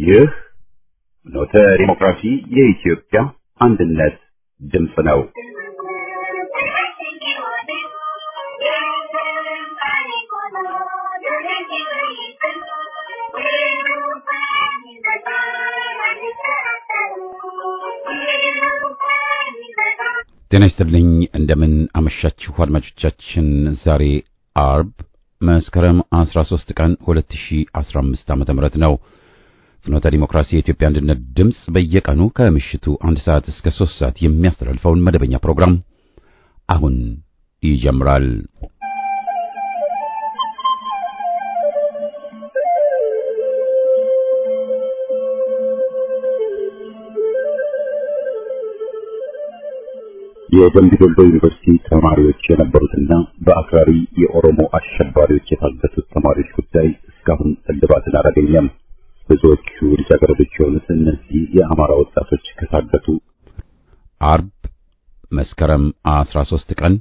ይህ ኖተ ዲሞክራሲ የኢትዮጵያ አንድነት ድምፅ ነው። ጤና ይስጥልኝ። እንደምን አመሻችሁ አድማጮቻችን። ዛሬ አርብ መስከረም 13 ቀን 2015 ዓ.ም ነው። ፍኖተ ዲሞክራሲ የኢትዮጵያ አንድነት ድምፅ በየቀኑ ከምሽቱ አንድ ሰዓት እስከ ሶስት ሰዓት የሚያስተላልፈውን መደበኛ ፕሮግራም አሁን ይጀምራል። የደምቢ ዶሎ ዩኒቨርሲቲ ተማሪዎች የነበሩትና በአክራሪ የኦሮሞ አሸባሪዎች የታገቱት ተማሪዎች ጉዳይ እስካሁን እልባትን አላገኘም። ብዙዎቹ ልጃገረዶች የሆኑት እነዚህ የአማራ ወጣቶች ከታገቱ አርብ መስከረም 13 ቀን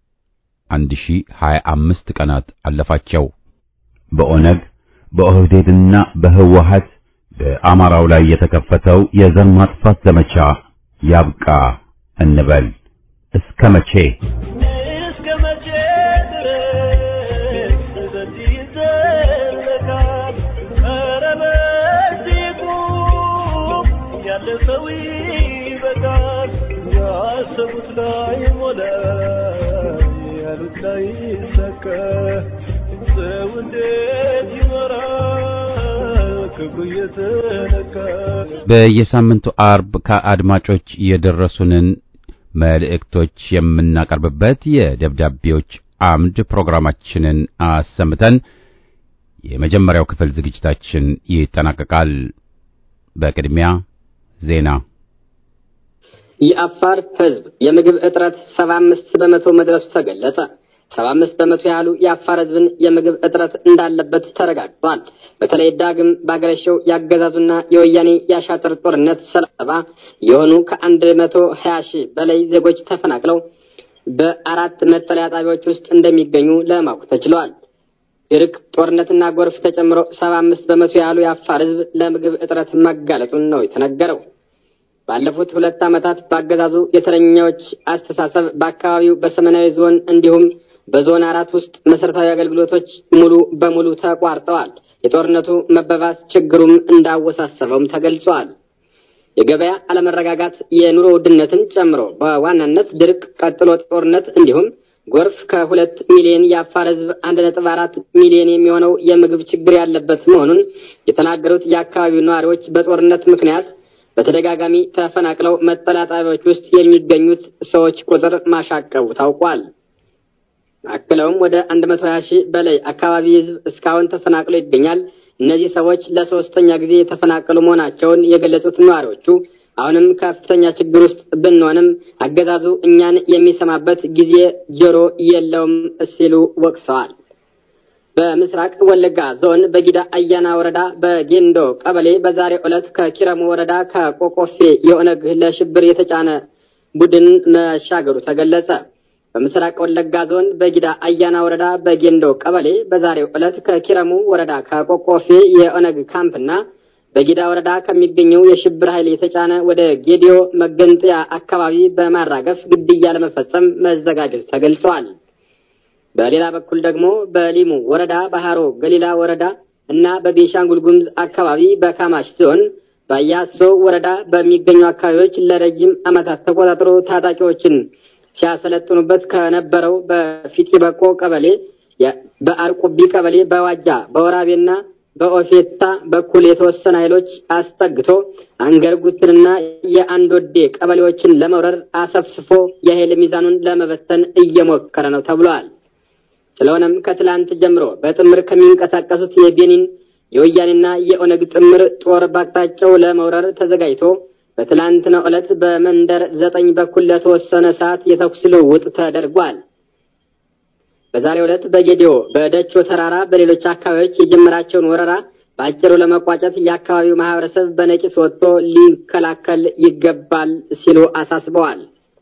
1025 ቀናት አለፋቸው። በኦነግ በኦህዴድና በህወሀት በአማራው ላይ የተከፈተው የዘር ማጥፋት ዘመቻ ያብቃ እንበል። እስከ መቼ እስከ መቼ ድረስ በዚህ ይዘለቃል? ኧረ በዚህ ቁም፣ ያለ ሰው ይበቃል። ያሰቡት ላይ ሞላ፣ ያሉት ላይ ይሳካ። ሰው እንዴት ይኖራል ክብሩ እየተነካ? በየሳምንቱ አርብ ከአድማጮች የደረሱንን መልእክቶች የምናቀርብበት የደብዳቤዎች አምድ ፕሮግራማችንን አሰምተን የመጀመሪያው ክፍል ዝግጅታችን ይጠናቀቃል። በቅድሚያ ዜና። የአፋር ሕዝብ የምግብ እጥረት 75 በመቶ መድረሱ ተገለጸ። 75 በመቶ ያህሉ የአፋር ሕዝብን የምግብ እጥረት እንዳለበት ተረጋግጧል። በተለይ ዳግም ባገረሸው ያገዛዙና የወያኔ የአሻጥር ጦርነት ሰለባ የሆኑ ከአንድ መቶ ሀያ ሺህ በላይ ዜጎች ተፈናቅለው በአራት መጠለያ ጣቢያዎች ውስጥ እንደሚገኙ ለማወቅ ተችሏል። ድርቅ፣ ጦርነትና ጎርፍ ተጨምሮ 75 በመቶ ያህሉ የአፋር ሕዝብ ለምግብ እጥረት መጋለጡን ነው የተነገረው። ባለፉት ሁለት ዓመታት በአገዛዙ የተረኛዎች አስተሳሰብ በአካባቢው በሰሜናዊ ዞን እንዲሁም በዞን አራት ውስጥ መሰረታዊ አገልግሎቶች ሙሉ በሙሉ ተቋርጠዋል። የጦርነቱ መበባስ ችግሩም እንዳወሳሰበውም ተገልጿል። የገበያ አለመረጋጋት የኑሮ ውድነትን ጨምሮ በዋናነት ድርቅ፣ ቀጥሎ ጦርነት እንዲሁም ጎርፍ ከሁለት ሚሊዮን የአፋር ህዝብ አንድ ነጥብ አራት ሚሊዮን የሚሆነው የምግብ ችግር ያለበት መሆኑን የተናገሩት የአካባቢው ነዋሪዎች በጦርነት ምክንያት በተደጋጋሚ ተፈናቅለው መጠለያ ጣቢያዎች ውስጥ የሚገኙት ሰዎች ቁጥር ማሻቀቡ ታውቋል። አክለውም ወደ 120 ሺህ በላይ አካባቢ ህዝብ እስካሁን ተፈናቅሎ ይገኛል። እነዚህ ሰዎች ለሶስተኛ ጊዜ የተፈናቀሉ መሆናቸውን የገለጹት ነዋሪዎቹ አሁንም ከፍተኛ ችግር ውስጥ ብንሆንም አገዛዙ እኛን የሚሰማበት ጊዜ ጆሮ የለውም ሲሉ ወቅሰዋል። በምስራቅ ወለጋ ዞን በጊዳ አያና ወረዳ በጌንዶ ቀበሌ በዛሬው ዕለት ከኪረሙ ወረዳ ከቆቆፌ የኦነግ ለሽብር የተጫነ ቡድን መሻገሩ ተገለጸ። በምስራቅ ወለጋ ዞን በጊዳ አያና ወረዳ በጌንዶ ቀበሌ በዛሬው ዕለት ከኪረሙ ወረዳ ከቆቆፌ የኦነግ ካምፕና በጊዳ ወረዳ ከሚገኘው የሽብር ኃይል የተጫነ ወደ ጌዲዮ መገንጠያ አካባቢ በማራገፍ ግድያ ለመፈጸም መዘጋጀቱ ተገልጸዋል። በሌላ በኩል ደግሞ በሊሙ ወረዳ ባህሮ ገሊላ ወረዳ እና በቤንሻንጉል ጉሙዝ አካባቢ በካማሽ ዞን በያሶ ወረዳ በሚገኙ አካባቢዎች ለረጅም ዓመታት ተቆጣጥሮ ታጣቂዎችን ሲያሰለጥኑበት ከነበረው በፊጢ በቆ ቀበሌ፣ በአርቁቢ ቀበሌ፣ በዋጃ በወራቤና በኦፌታ በኩል የተወሰነ ኃይሎች አስጠግቶ አንገርጉትንና የአንዶዴ ቀበሌዎችን ለመውረር አሰፍስፎ የኃይል ሚዛኑን ለመበተን እየሞከረ ነው ተብሏል። ስለሆነም ከትላንት ጀምሮ በጥምር ከሚንቀሳቀሱት የቤኒን የወያኔና የኦነግ ጥምር ጦር ባቅጣጫው ለመውረር ተዘጋጅቶ በትላንትናው ዕለት በመንደር ዘጠኝ በኩል ለተወሰነ ሰዓት የተኩስ ልውውጥ ተደርጓል። በዛሬው ዕለት በጌዲዮ በደቾ ተራራ በሌሎች አካባቢዎች የጀመራቸውን ወረራ በአጭሩ ለመቋጨት የአካባቢው ማህበረሰብ በነቂስ ወጥቶ ሊከላከል ይገባል ሲሉ አሳስበዋል።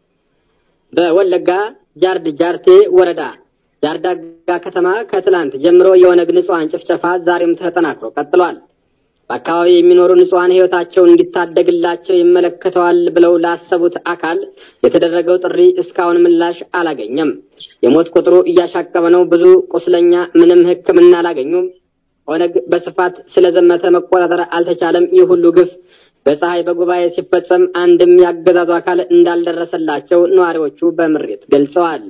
በወለጋ ጃርድ ጃርቴ ወረዳ ጃርዳጋ ከተማ ከትላንት ጀምሮ የኦነግ ንጹሐን ጭፍጨፋ ዛሬም ተጠናክሮ ቀጥሏል። በአካባቢ የሚኖሩ ንጹሐን ሕይወታቸውን እንዲታደግላቸው ይመለከተዋል ብለው ላሰቡት አካል የተደረገው ጥሪ እስካሁን ምላሽ አላገኘም። የሞት ቁጥሩ እያሻቀበ ነው። ብዙ ቁስለኛ ምንም ሕክምና አላገኙም። ኦነግ በስፋት ስለዘመተ መቆጣጠር አልተቻለም። ይህ ሁሉ ግፍ በፀሐይ በጉባኤ ሲፈጸም አንድም ያገዛዙ አካል እንዳልደረሰላቸው ነዋሪዎቹ በምሬት ገልጸዋል።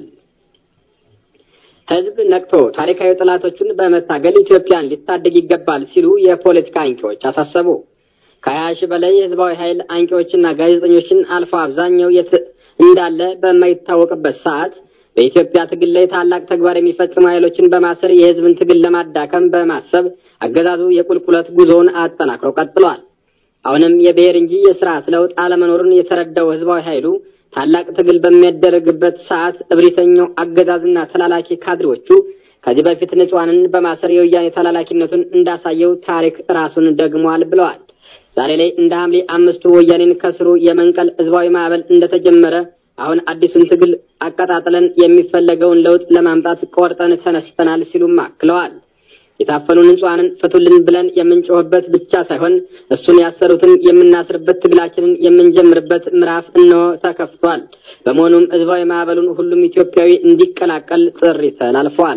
ህዝብ ነቅቶ ታሪካዊ ጠላቶቹን በመታገል ኢትዮጵያን ሊታደግ ይገባል ሲሉ የፖለቲካ አንቂዎች አሳሰቡ። ከሀያ ሺህ በላይ የህዝባዊ ኃይል አንቂዎችና ጋዜጠኞችን አልፎ አብዛኛው የት እንዳለ በማይታወቅበት ሰዓት በኢትዮጵያ ትግል ላይ ታላቅ ተግባር የሚፈጽሙ ኃይሎችን በማሰር የህዝብን ትግል ለማዳከም በማሰብ አገዛዙ የቁልቁለት ጉዞውን አጠናክሮ ቀጥሏል። አሁንም የብሔር እንጂ የስርዓት ለውጥ አለመኖሩን የተረዳው ህዝባዊ ኃይሉ ታላቅ ትግል በሚያደረግበት ሰዓት እብሪተኛው አገዛዝና ተላላኪ ካድሬዎቹ ከዚህ በፊት ንጹሐንን በማሰር የወያኔ ተላላኪነቱን እንዳሳየው ታሪክ ራሱን ደግሟል ብለዋል። ዛሬ ላይ እንደ ሐምሌ አምስቱ ወያኔን ከስሩ የመንቀል ህዝባዊ ማዕበል እንደተጀመረ አሁን አዲሱን ትግል አቀጣጥለን የሚፈለገውን ለውጥ ለማምጣት ቆርጠን ተነስተናል ሲሉም አክለዋል። የታፈኑ ንጹሐንን ፍቱልን ብለን የምንጮህበት ብቻ ሳይሆን እሱን ያሰሩትን የምናስርበት ትግላችንን የምንጀምርበት ምዕራፍ እነሆ ተከፍቷል። በመሆኑም ህዝባዊ ማዕበሉን ሁሉም ኢትዮጵያዊ እንዲቀላቀል ጥሪ ተላልፏል።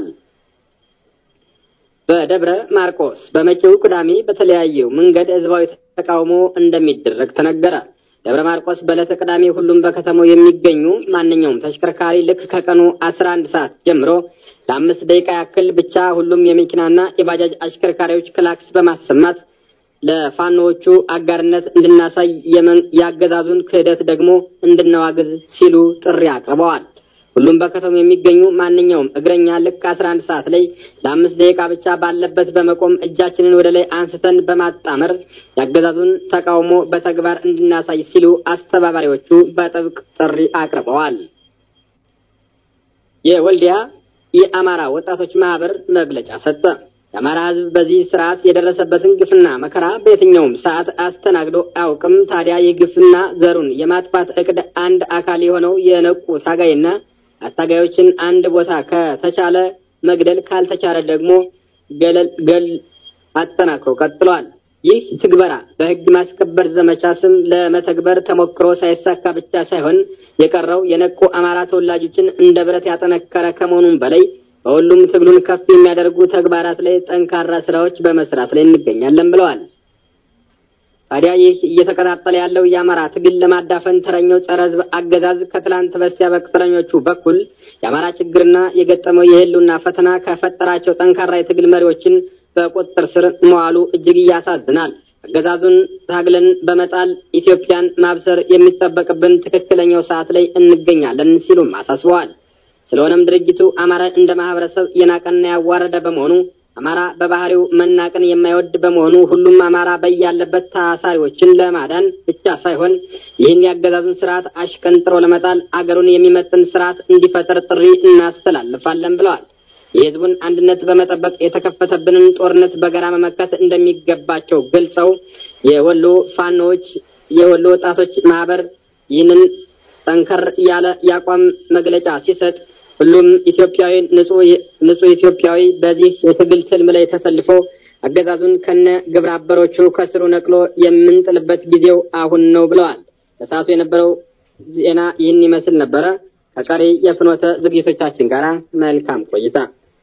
በደብረ ማርቆስ በመጪው ቅዳሜ በተለያዩ መንገድ ህዝባዊ ተቃውሞ እንደሚደረግ ተነገረ። ደብረ ማርቆስ በዕለተ ቅዳሜ ሁሉም በከተማው የሚገኙ ማንኛውም ተሽከርካሪ ልክ ከቀኑ አስራ አንድ ሰዓት ጀምሮ ለአምስት ደቂቃ ያክል ብቻ ሁሉም የመኪናና የባጃጅ አሽከርካሪዎች ክላክስ በማሰማት ለፋኖዎቹ አጋርነት እንድናሳይ የአገዛዙን ክህደት ደግሞ እንድናዋግዝ ሲሉ ጥሪ አቅርበዋል። ሁሉም በከተማው የሚገኙ ማንኛውም እግረኛ ልክ አስራ አንድ ሰዓት ላይ ለአምስት ደቂቃ ብቻ ባለበት በመቆም እጃችንን ወደ ላይ አንስተን በማጣመር የአገዛዙን ተቃውሞ በተግባር እንድናሳይ ሲሉ አስተባባሪዎቹ በጥብቅ ጥሪ አቅርበዋል። የወልዲያ የአማራ ወጣቶች ማህበር መግለጫ ሰጠ። የአማራ ሕዝብ በዚህ ስርዓት የደረሰበትን ግፍና መከራ በየትኛውም ሰዓት አስተናግዶ አያውቅም። ታዲያ የግፍና ዘሩን የማጥፋት እቅድ አንድ አካል የሆነው የነቁ ታጋይና አታጋዮችን አንድ ቦታ ከተቻለ መግደል ካልተቻለ ደግሞ ገለል ገል አጠናክሮ ቀጥሏል። ይህ ትግበራ በህግ ማስከበር ዘመቻ ስም ለመተግበር ተሞክሮ ሳይሳካ ብቻ ሳይሆን የቀረው የነቁ አማራ ተወላጆችን እንደ ብረት ያጠነከረ ከመሆኑም በላይ በሁሉም ትግሉን ከፍ የሚያደርጉ ተግባራት ላይ ጠንካራ ስራዎች በመስራት ላይ እንገኛለን ብለዋል። ታዲያ ይህ እየተቀጣጠለ ያለው የአማራ ትግል ለማዳፈን ተረኛው ጸረ ህዝብ አገዛዝ ከትላንት በስቲያ በቅጥረኞቹ በኩል የአማራ ችግርና የገጠመው የህልውና ፈተና ከፈጠራቸው ጠንካራ የትግል መሪዎችን በቁጥጥር ስር መዋሉ እጅግ ያሳዝናል። አገዛዙን ታግለን በመጣል ኢትዮጵያን ማብሰር የሚጠበቅብን ትክክለኛው ሰዓት ላይ እንገኛለን ሲሉም አሳስበዋል። ስለሆነም ድርጅቱ አማራን እንደ ማህበረሰብ የናቀና ያዋረደ በመሆኑ አማራ በባህሪው መናቅን የማይወድ በመሆኑ ሁሉም አማራ በያለበት ታሳሪዎችን ለማዳን ብቻ ሳይሆን ይህን ያገዛዙን ስርዓት አሽቀንጥሮ ለመጣል አገሩን የሚመጥን ስርዓት እንዲፈጠር ጥሪ እናስተላልፋለን ብለዋል። የህዝቡን አንድነት በመጠበቅ የተከፈተብንን ጦርነት በጋራ መመከት እንደሚገባቸው ገልጸው የወሎ ፋኖዎች የወሎ ወጣቶች ማህበር ይህንን ጠንከር ያለ የአቋም መግለጫ ሲሰጥ ሁሉም ኢትዮጵያዊ ንጹህ ኢትዮጵያዊ በዚህ የትግል ትልም ላይ ተሰልፎ አገዛዙን ከነ ግብረ አበሮቹ ከስሩ ነቅሎ የምንጥልበት ጊዜው አሁን ነው ብለዋል። ለሰዓቱ የነበረው ዜና ይህን ይመስል ነበረ። ከቀሪ የፍኖተ ዝግጅቶቻችን ጋር መልካም ቆይታ።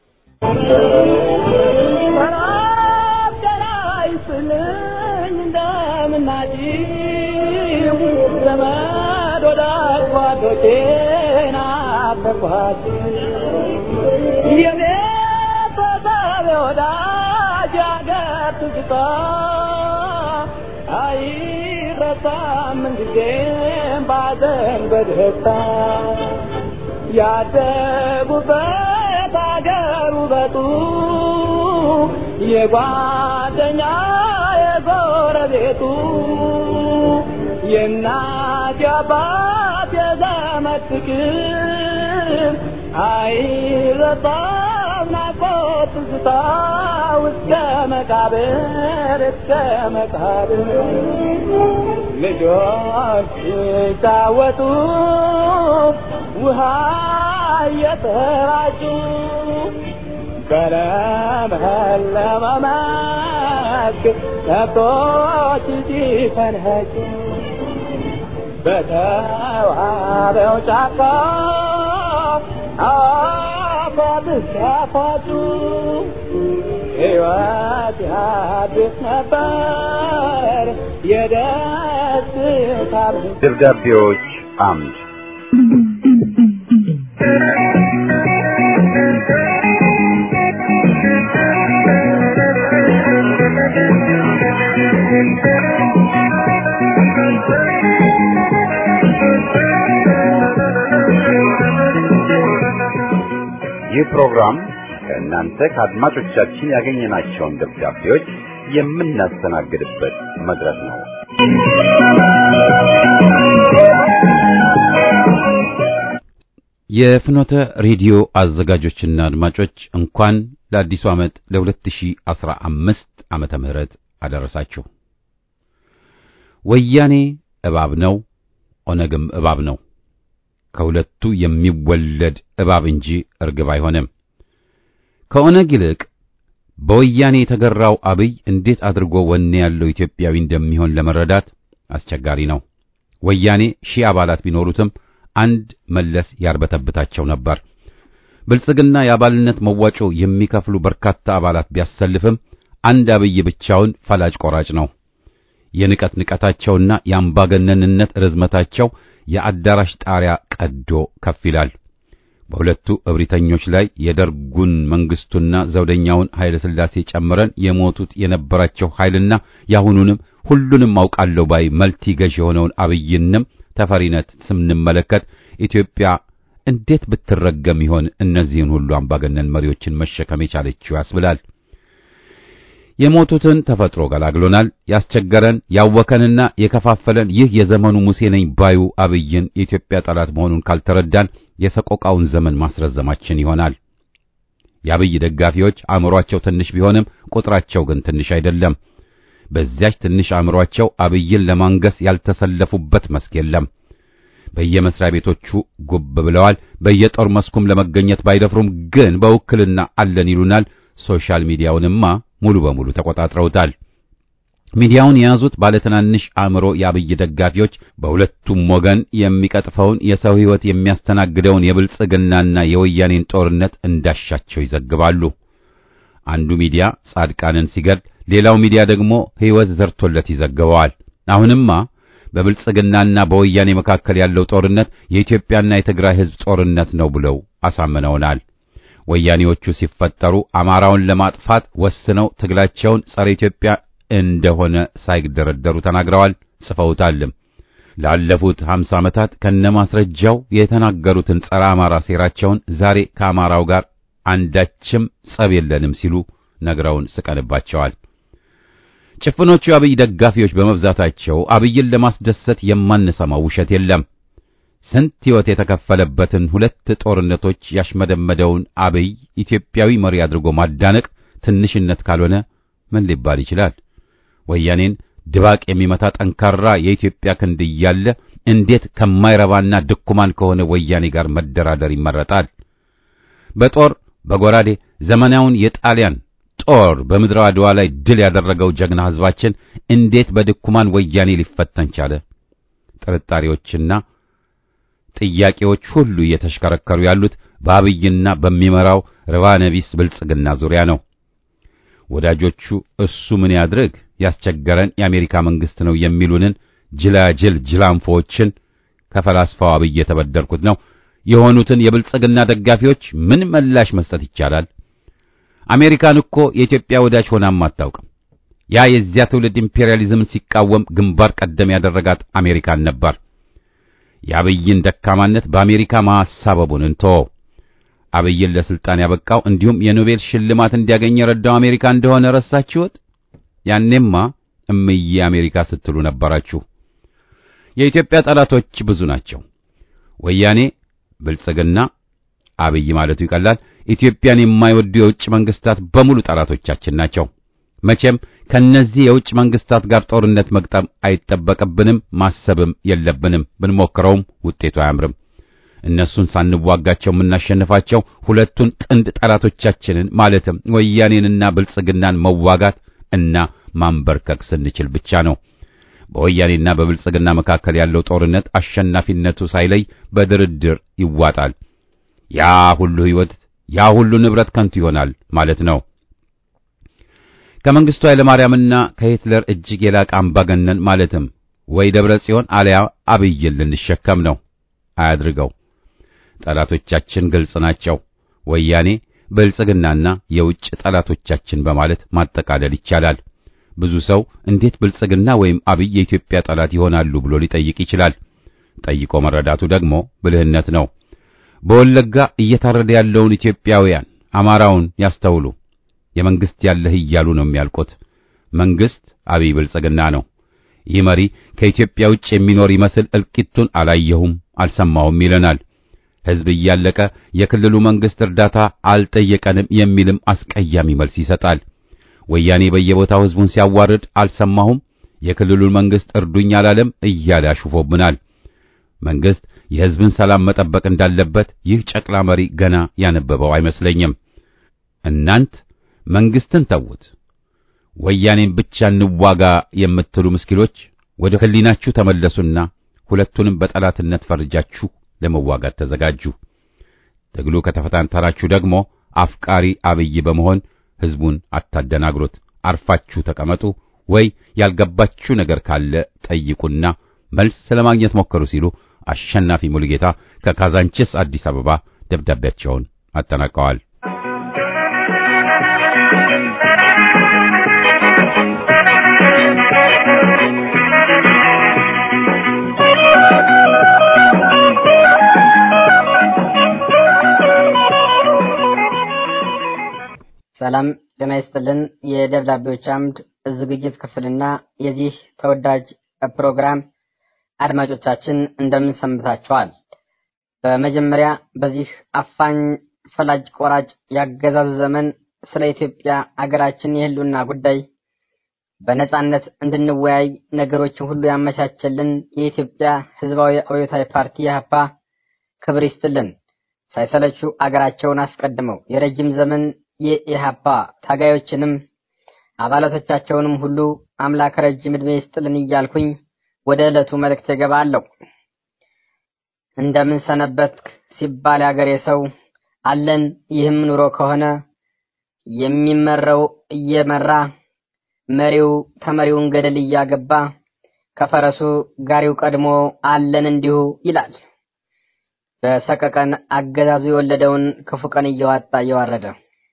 በደስታ ያደጉበት አገር ውበቱ የጓደኛ የጎረቤቱ የእናት የአባት የዘመድ ፍቅር አይረሳም ናፍቆት ትዝታ እስከ መቃብር እስከ መቃብር ልጆች ሲጫወቱ ውሃ እየተራጩ በለመለመ መስክ ከብቶች ሲፈንጩ በተዋበው ጫካ አፏት ሲያፏጩ ሕይወት ያድስ ነበር የደስታ ደብዳቤዎች አምድ ይህ ፕሮግራም ከእናንተ ከአድማጮቻችን ያገኘናቸውን ደብዳቤዎች የምናስተናግድበት መድረክ ነው። የፍኖተ ሬዲዮ አዘጋጆችና አድማጮች እንኳን ለአዲሱ ዓመት ለ2015 ዓመተ ምህረት አደረሳችሁ። ወያኔ እባብ ነው፣ ኦነግም እባብ ነው። ከሁለቱ የሚወለድ እባብ እንጂ እርግብ አይሆንም። ከኦነግ ይልቅ በወያኔ የተገራው አብይ እንዴት አድርጎ ወኔ ያለው ኢትዮጵያዊ እንደሚሆን ለመረዳት አስቸጋሪ ነው። ወያኔ ሺህ አባላት ቢኖሩትም አንድ መለስ ያርበተብታቸው ነበር። ብልጽግና የአባልነት መዋጮ የሚከፍሉ በርካታ አባላት ቢያሰልፍም አንድ አብይ ብቻውን ፈላጭ ቆራጭ ነው። የንቀት ንቀታቸውና የአምባገነንነት ርዝመታቸው የአዳራሽ ጣሪያ ቀዶ ከፍ ይላል። በሁለቱ እብሪተኞች ላይ የደርጉን መንግስቱና ዘውደኛውን ኃይለ ሥላሴ ጨምረን የሞቱት የነበራቸው ኃይልና ያሁኑንም ሁሉንም አውቃለሁ ባይ መልቲ ገዥ የሆነውን አብይንም ተፈሪነት ስንመለከት ኢትዮጵያ እንዴት ብትረገም ይሆን እነዚህን ሁሉ አምባገነን መሪዎችን መሸከም የቻለችው ያስብላል። የሞቱትን ተፈጥሮ ገላግሎናል። ያስቸገረን ያወከንና የከፋፈለን ይህ የዘመኑ ሙሴ ነኝ ባዩ አብይን የኢትዮጵያ ጠላት መሆኑን ካልተረዳን የሰቆቃውን ዘመን ማስረዘማችን ይሆናል። የአብይ ደጋፊዎች አእምሯቸው ትንሽ ቢሆንም ቁጥራቸው ግን ትንሽ አይደለም። በዚያች ትንሽ አእምሯቸው አብይን ለማንገስ ያልተሰለፉበት መስክ የለም። በየመስሪያ ቤቶቹ ጉብ ብለዋል። በየጦር መስኩም ለመገኘት ባይደፍሩም ግን በውክልና አለን ይሉናል። ሶሻል ሚዲያውንማ ሙሉ በሙሉ ተቆጣጥረውታል። ሚዲያውን የያዙት ባለትናንሽ አእምሮ የአብይ ደጋፊዎች በሁለቱም ወገን የሚቀጥፈውን የሰው ሕይወት የሚያስተናግደውን የብልጽግናና የወያኔን ጦርነት እንዳሻቸው ይዘግባሉ። አንዱ ሚዲያ ጻድቃንን ሲገድል፣ ሌላው ሚዲያ ደግሞ ሕይወት ዘርቶለት ይዘግበዋል። አሁንማ በብልጽግናና በወያኔ መካከል ያለው ጦርነት የኢትዮጵያና የትግራይ ሕዝብ ጦርነት ነው ብለው አሳምነውናል። ወያኔዎቹ ሲፈጠሩ አማራውን ለማጥፋት ወስነው ትግላቸውን ጸረ ኢትዮጵያ እንደሆነ ሳይደረደሩ ተናግረዋል፣ ጽፈውታልም። ላለፉት 50 ዓመታት ከነማስረጃው የተናገሩትን ጸረ አማራ ሴራቸውን ዛሬ ከአማራው ጋር አንዳችም ጸብ የለንም ሲሉ ነግረውን ስቀንባቸዋል። ጭፍኖቹ የአብይ ደጋፊዎች በመብዛታቸው አብይን ለማስደሰት የማንሰማው ውሸት የለም። ስንት ሕይወት የተከፈለበትን ሁለት ጦርነቶች ያሽመደመደውን አብይ ኢትዮጵያዊ መሪ አድርጎ ማዳነቅ ትንሽነት ካልሆነ ምን ሊባል ይችላል? ወያኔን ድባቅ የሚመታ ጠንካራ የኢትዮጵያ ክንድ እያለ እንዴት ከማይረባና ድኩማን ከሆነ ወያኔ ጋር መደራደር ይመረጣል? በጦር በጎራዴ ዘመናውን የጣሊያን ጦር በምድረ አድዋ ላይ ድል ያደረገው ጀግና ሕዝባችን እንዴት በድኩማን ወያኔ ሊፈተን ቻለ? ጥርጣሬዎችና ጥያቄዎች ሁሉ እየተሽከረከሩ ያሉት በአብይና በሚመራው ርባነቢስ ብልጽግና ዙሪያ ነው። ወዳጆቹ እሱ ምን ያድርግ ያስቸገረን የአሜሪካ መንግስት ነው የሚሉንን ጅላጅል ጅላንፎዎችን ከፈላስፋው አብይ የተበደርኩት ነው የሆኑትን የብልጽግና ደጋፊዎች ምን ምላሽ መስጠት ይቻላል? አሜሪካን እኮ የኢትዮጵያ ወዳጅ ሆናም አታውቅም። ያ የዚያ ትውልድ ኢምፔሪያሊዝምን ሲቃወም ግንባር ቀደም ያደረጋት አሜሪካን ነበር። የአብይን ደካማነት በአሜሪካ ማሳበቡን እንተወው። አብይን ለስልጣን ያበቃው እንዲሁም የኖቤል ሽልማት እንዲያገኝ የረዳው አሜሪካ እንደሆነ ረሳችሁት? ያኔማ እምዬ አሜሪካ ስትሉ ነበራችሁ። የኢትዮጵያ ጠላቶች ብዙ ናቸው። ወያኔ፣ ብልጽግና፣ አብይ ማለቱ ይቀላል። ኢትዮጵያን የማይወዱ የውጭ መንግስታት በሙሉ ጠላቶቻችን ናቸው። መቼም ከነዚህ የውጭ መንግስታት ጋር ጦርነት መግጠም አይጠበቅብንም፣ ማሰብም የለብንም። ብንሞክረውም ውጤቱ አያምርም። እነሱን ሳንዋጋቸው የምናሸንፋቸው ሁለቱን ጥንድ ጠላቶቻችንን ማለትም ወያኔንና ብልጽግናን መዋጋት እና ማንበርከክ ስንችል ብቻ ነው። በወያኔና በብልጽግና መካከል ያለው ጦርነት አሸናፊነቱ ሳይለይ በድርድር ይዋጣል። ያ ሁሉ ሕይወት፣ ያ ሁሉ ንብረት ከንቱ ይሆናል ማለት ነው። ከመንግስቱ ኃይለማርያምና ከሂትለር እጅግ የላቀ አምባገነን ማለትም ወይ ደብረ ጽዮን አልያ አብይን ልንሸከም ነው። አያድርገው። ጠላቶቻችን ግልጽ ናቸው። ወያኔ፣ ብልጽግናና የውጭ ጠላቶቻችን በማለት ማጠቃለል ይቻላል። ብዙ ሰው እንዴት ብልጽግና ወይም አብይ የኢትዮጵያ ጠላት ይሆናሉ ብሎ ሊጠይቅ ይችላል። ጠይቆ መረዳቱ ደግሞ ብልህነት ነው። በወለጋ እየታረደ ያለውን ኢትዮጵያውያን አማራውን ያስተውሉ። የመንግስት ያለህ እያሉ ነው የሚያልቁት። መንግስት አብይ ብልጽግና ነው። ይህ መሪ ከኢትዮጵያ ውጭ የሚኖር ይመስል እልቂቱን አላየሁም አልሰማሁም ይለናል። ሕዝብ እያለቀ የክልሉ መንግስት እርዳታ አልጠየቀንም የሚልም አስቀያሚ መልስ ይሰጣል። ወያኔ በየቦታው ሕዝቡን ሲያዋርድ አልሰማሁም፣ የክልሉን መንግስት እርዱኝ አላለም እያለ አሹፎብናል። መንግስት የሕዝብን ሰላም መጠበቅ እንዳለበት ይህ ጨቅላ መሪ ገና ያነበበው አይመስለኝም። እናንት መንግስትን ተዉት፣ ወያኔን ብቻ እንዋጋ የምትሉ ምስኪኖች ወደ ህሊናችሁ ተመለሱና ሁለቱንም በጠላትነት ፈርጃችሁ ለመዋጋት ተዘጋጁ። ትግሉ ከተፈታተናችሁ ደግሞ አፍቃሪ አብይ በመሆን ህዝቡን አታደናግሩት። አርፋችሁ ተቀመጡ፣ ወይ ያልገባችሁ ነገር ካለ ጠይቁና መልስ ለማግኘት ሞከሩ ሲሉ አሸናፊ ሙሉጌታ ከካዛንቺስ አዲስ አበባ ደብዳቤያቸውን አጠናቀዋል። ሰላም ጤና ይስጥልን። የደብዳቤዎች አምድ ዝግጅት ክፍልና የዚህ ተወዳጅ ፕሮግራም አድማጮቻችን እንደምን ሰንብታችኋል? በመጀመሪያ በዚህ አፋኝ ፈላጭ ቆራጭ ያገዛዙ ዘመን ስለ ኢትዮጵያ አገራችን የህልውና ጉዳይ በነጻነት እንድንወያይ ነገሮችን ሁሉ ያመቻቸልን የኢትዮጵያ ህዝባዊ አብዮታዊ ፓርቲ ኢህአፓ ክብር ይስጥልን። ሳይሰለቹ አገራቸውን አስቀድመው የረጅም ዘመን የኢህአፓ ታጋዮችንም አባላቶቻቸውንም ሁሉ አምላክ ረጅም ዕድሜ ይስጥልን እያልኩኝ ወደ ዕለቱ መልእክት እገባለሁ። እንደምን ሰነበትክ ሲባል ያገሬ ሰው አለን። ይህም ኑሮ ከሆነ የሚመራው እየመራ መሪው ተመሪውን ገደል እያገባ ከፈረሱ ጋሪው ቀድሞ አለን እንዲሁ ይላል። በሰቀቀን አገዛዙ የወለደውን ክፉ ቀን እየዋጣ እየዋረደ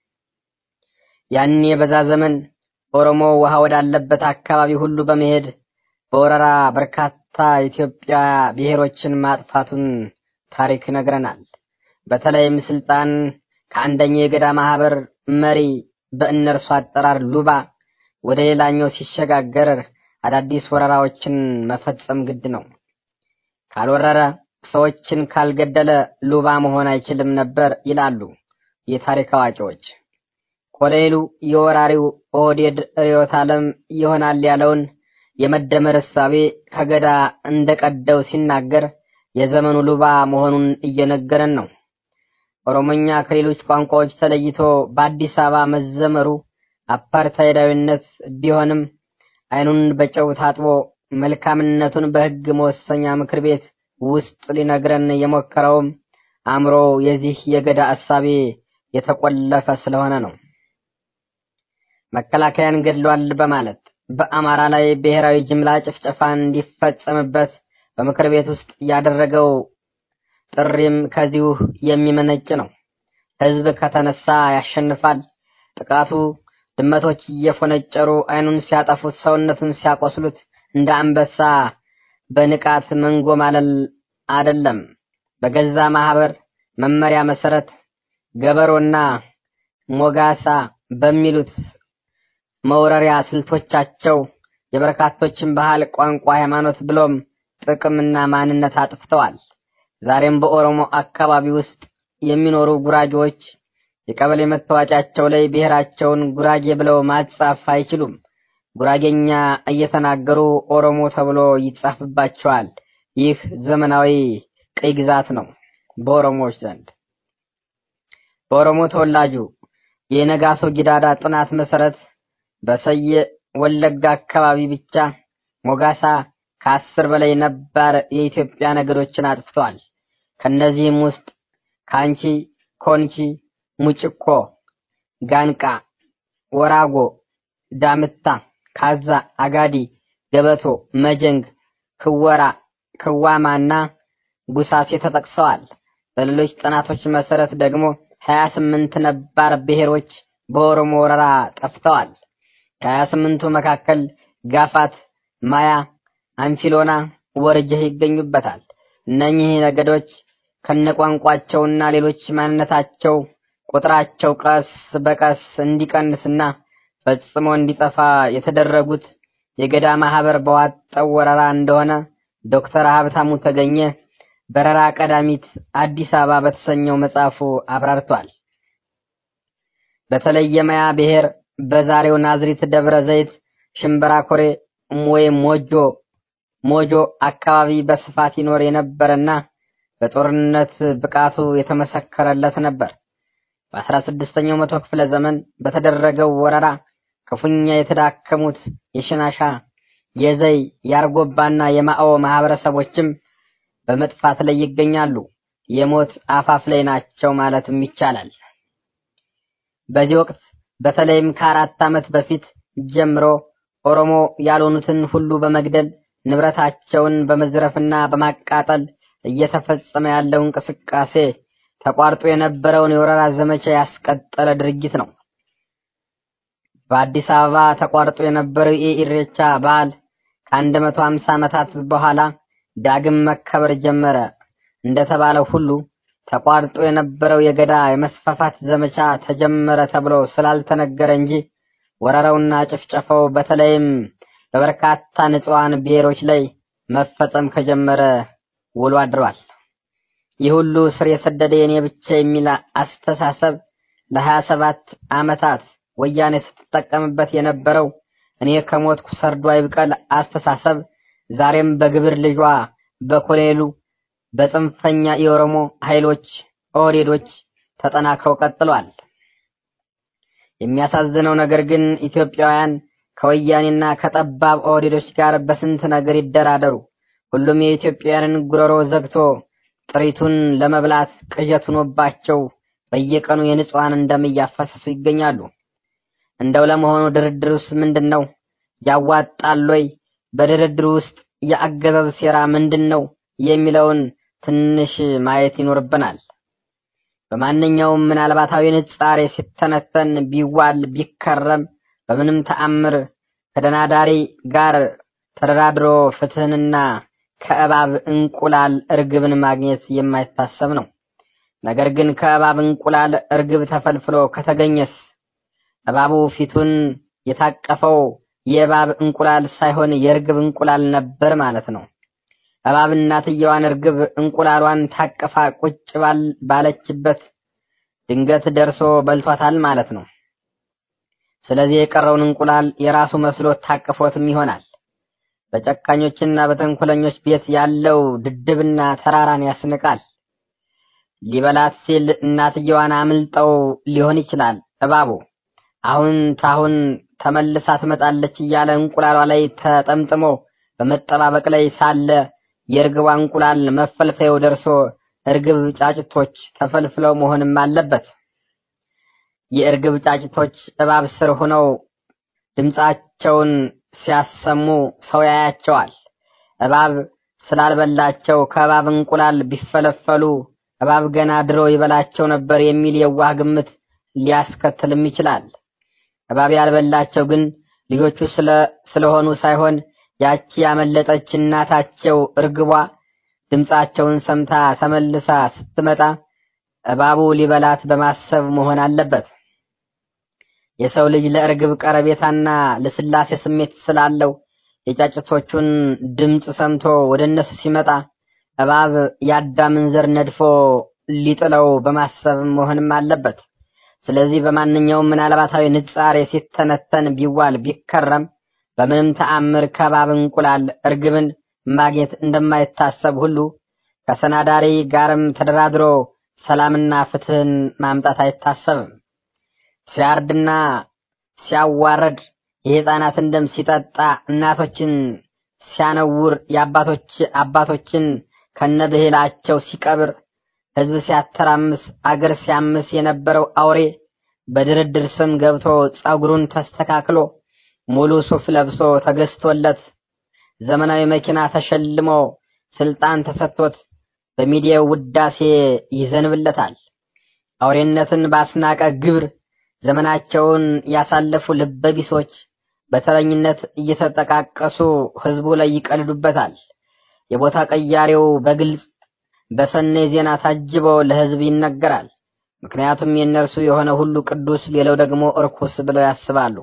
ያኔ በዛ ዘመን ኦሮሞ ውሃ ወዳለበት አካባቢ ሁሉ በመሄድ በወረራ በርካታ ኢትዮጵያ ብሔሮችን ማጥፋቱን ታሪክ ይነግረናል። በተለይም ስልጣን ከአንደኛው የገዳ ማህበር መሪ በእነርሱ አጠራር ሉባ ወደ ሌላኛው ሲሸጋገር አዳዲስ ወረራዎችን መፈጸም ግድ ነው። ካልወረረ ሰዎችን ካልገደለ ሉባ መሆን አይችልም ነበር ይላሉ የታሪክ አዋቂዎች። ኮሎኔሉ የወራሪው ኦህዴድ ርዕዮተ ዓለም ይሆናል ያለውን የመደመር እሳቤ ከገዳ እንደቀደው ሲናገር የዘመኑ ሉባ መሆኑን እየነገረን ነው። ኦሮሞኛ ከሌሎች ቋንቋዎች ተለይቶ በአዲስ አበባ መዘመሩ አፓርታይዳዊነት ቢሆንም አይኑን በጨው ታጥቦ መልካምነቱን በሕግ መወሰኛ ምክር ቤት ውስጥ ሊነግረን የሞከረውም አእምሮ የዚህ የገዳ እሳቤ የተቆለፈ ስለሆነ ነው። መከላከያን ገድሏል በማለት በአማራ ላይ ብሔራዊ ጅምላ ጭፍጨፋ እንዲፈጸምበት በምክር ቤት ውስጥ ያደረገው ጥሪም ከዚሁ የሚመነጭ ነው። ሕዝብ ከተነሳ ያሸንፋል። ጥቃቱ ድመቶች እየፎነጨሩ አይኑን ሲያጠፉት፣ ሰውነቱን ሲያቆስሉት እንደ አንበሳ በንቃት መንጎማለል አይደለም። በገዛ ማህበር መመሪያ መሰረት ገበሮና ሞጋሳ በሚሉት መውረሪያ ስልቶቻቸው የበርካቶችን ባህል፣ ቋንቋ፣ ሃይማኖት ብሎም ጥቅምና ማንነት አጥፍተዋል። ዛሬም በኦሮሞ አካባቢ ውስጥ የሚኖሩ ጉራጌዎች የቀበሌ መታወቂያቸው ላይ ብሔራቸውን ጉራጌ ብለው ማጻፍ አይችሉም። ጉራጌኛ እየተናገሩ ኦሮሞ ተብሎ ይጻፍባቸዋል። ይህ ዘመናዊ ቅኝ ግዛት ነው በኦሮሞዎች ዘንድ። በኦሮሞ ተወላጁ የነጋሶ ጊዳዳ ጥናት መሰረት በሰየ ወለጋ አካባቢ ብቻ ሞጋሳ ከአስር በላይ ነባር የኢትዮጵያ ነገዶችን አጥፍተዋል። ከነዚህም ውስጥ ካንቺ፣ ኮንቺ፣ ሙጭኮ፣ ጋንቃ፣ ወራጎ፣ ዳምታ፣ ካዛ፣ አጋዲ፣ ገበቶ፣ መጀንግ፣ ክወራ፣ ክዋማና ጉሳሴ ተጠቅሰዋል። በሌሎች ጥናቶች መሰረት ደግሞ ሀያ ስምንት ነባር ብሔሮች በኦሮሞ ወረራ ጠፍተዋል። ከሀያ ስምንቱ መካከል ጋፋት፣ ማያ፣ አንፊሎና፣ ወርጀህ ይገኙበታል። እነኚህ ነገዶች ከነቋንቋቸውና ሌሎች ማንነታቸው ቁጥራቸው ቀስ በቀስ እንዲቀንስና ፈጽሞ እንዲጠፋ የተደረጉት የገዳ ማህበር በዋጠው ወረራ እንደሆነ ዶክተር ሀብታሙ ተገኘ በረራ ቀዳሚት አዲስ አበባ በተሰኘው መጽሐፉ አብራርቷል። በተለይ የማያ ብሔር በዛሬው ናዝሪት ደብረ ዘይት ሽምብራ ኮሬ ወይም ሞጆ ሞጆ አካባቢ በስፋት ይኖር የነበረና በጦርነት ብቃቱ የተመሰከረለት ነበር። በአስራ ስድስተኛው መቶ ክፍለ ዘመን በተደረገው ወረራ ክፉኛ የተዳከሙት የሽናሻ፣ የዘይ፣ የአርጎባና የማኦ ማህበረሰቦችም በመጥፋት ላይ ይገኛሉ። የሞት አፋፍ ላይ ናቸው ማለትም ይቻላል። በዚህ ወቅት በተለይም ከአራት ዓመት በፊት ጀምሮ ኦሮሞ ያልሆኑትን ሁሉ በመግደል ንብረታቸውን በመዝረፍና በማቃጠል እየተፈጸመ ያለው እንቅስቃሴ ተቋርጦ የነበረውን የወረራ ዘመቻ ያስቀጠለ ድርጊት ነው። በአዲስ አበባ ተቋርጦ የነበረው የኢሬቻ በዓል ከአንድ መቶ ሃምሳ ዓመታት በኋላ ዳግም መከበር ጀመረ እንደተባለው ሁሉ ተቋርጦ የነበረው የገዳ የመስፋፋት ዘመቻ ተጀመረ ተብሎ ስላልተነገረ እንጂ ወረራውና ጭፍጨፋው በተለይም በበርካታ ንጹሐን ብሔሮች ላይ መፈጸም ከጀመረ ውሎ አድሯል። ይህ ሁሉ ስር የሰደደ የኔ ብቻ የሚል አስተሳሰብ ለሀያ ሰባት ዓመታት ወያኔ ስትጠቀምበት የነበረው እኔ ከሞትኩ ሰርዶ አይብቀል አስተሳሰብ ዛሬም በግብር ልጇ በኮሎኔሉ በጽንፈኛ የኦሮሞ ኃይሎች ኦህዴዶች ተጠናክረው ቀጥሏል። የሚያሳዝነው ነገር ግን ኢትዮጵያውያን ከወያኔና ከጠባብ ኦህዴዶች ጋር በስንት ነገር ይደራደሩ፣ ሁሉም የኢትዮጵያውያንን ጉሮሮ ዘግቶ ጥሪቱን ለመብላት ቅዠት ሆኖባቸው በየቀኑ የንጹሐንን ደም እያፈሰሱ ይገኛሉ። እንደው ለመሆኑ ድርድር ውስጥ ምንድን ነው? ያዋጣል ወይ? በድርድር ውስጥ የአገዛዝ ሴራ ምንድን ነው የሚለውን ትንሽ ማየት ይኖርብናል። በማንኛውም ምናልባታዊ ንጻሬ ሲተነተን ቢዋል ቢከረም በምንም ተአምር ከደናዳሪ ጋር ተደራድሮ ፍትህንና ከእባብ እንቁላል እርግብን ማግኘት የማይታሰብ ነው። ነገር ግን ከእባብ እንቁላል እርግብ ተፈልፍሎ ከተገኘስ እባቡ ፊቱን የታቀፈው የእባብ እንቁላል ሳይሆን የእርግብ እንቁላል ነበር ማለት ነው። እባብ እናትየዋን እርግብ እንቁላሏን ታቅፋ ቁጭ ባለችበት ድንገት ደርሶ በልቷታል ማለት ነው። ስለዚህ የቀረውን እንቁላል የራሱ መስሎት ታቅፎትም ይሆናል። በጨካኞችና በተንኮለኞች ቤት ያለው ድድብና ተራራን ያስንቃል። ሊበላት ሲል እናትየዋን አምልጠው ሊሆን ይችላል እባቡ አሁን ታሁን ተመልሳ ትመጣለች እያለ እንቁላሏ ላይ ተጠምጥሞ በመጠባበቅ ላይ ሳለ የእርግቧ እንቁላል መፈልፈያው ደርሶ እርግብ ጫጭቶች ተፈልፍለው መሆንም አለበት። የእርግብ ጫጭቶች እባብ ስር ሆነው ድምፃቸውን ሲያሰሙ ሰው ያያቸዋል። እባብ ስላልበላቸው ከእባብ እንቁላል ቢፈለፈሉ እባብ ገና ድሮ ይበላቸው ነበር የሚል የዋህ ግምት ሊያስከትልም ይችላል። እባብ ያልበላቸው ግን ልጆቹ ስለሆኑ ሳይሆን ያቺ ያመለጠች እናታቸው እርግቧ ድምፃቸውን ሰምታ ተመልሳ ስትመጣ እባቡ ሊበላት በማሰብ መሆን አለበት። የሰው ልጅ ለእርግብ ቀረቤታና ለስላሴ ስሜት ስላለው የጫጭቶቹን ድምፅ ሰምቶ ወደ እነሱ ሲመጣ እባብ የአዳምን ዘር ነድፎ ሊጥለው በማሰብ መሆንም አለበት። ስለዚህ በማንኛውም ምናልባታዊ ንጻሬ ሲተነተን ቢዋል ቢከረም በምንም ተአምር ከባብ እንቁላል እርግብን ማግኘት እንደማይታሰብ ሁሉ ከሰናዳሪ ጋርም ተደራድሮ ሰላምና ፍትህን ማምጣት አይታሰብም። ሲያርድና ሲያዋረድ የሕፃናትን ደም ሲጠጣ እናቶችን ሲያነውር የአባቶች አባቶችን ከነብሂላቸው ሲቀብር ሕዝብ ሲያተራምስ አገር ሲያምስ የነበረው አውሬ በድርድር ስም ገብቶ ጸጉሩን ተስተካክሎ ሙሉ ሱፍ ለብሶ ተገዝቶለት ዘመናዊ መኪና ተሸልሞ ስልጣን ተሰጥቶት በሚዲያው ውዳሴ ይዘንብለታል። አውሬነትን ባስናቀ ግብር ዘመናቸውን ያሳለፉ ልበቢሶች በተረኝነት እየተጠቃቀሱ ህዝቡ ላይ ይቀልዱበታል። የቦታ ቀያሪው በግልጽ በሰኔ ዜና ታጅቦ ለህዝብ ይነገራል። ምክንያቱም የእነርሱ የሆነ ሁሉ ቅዱስ፣ ሌላው ደግሞ እርኩስ ብለው ያስባሉ።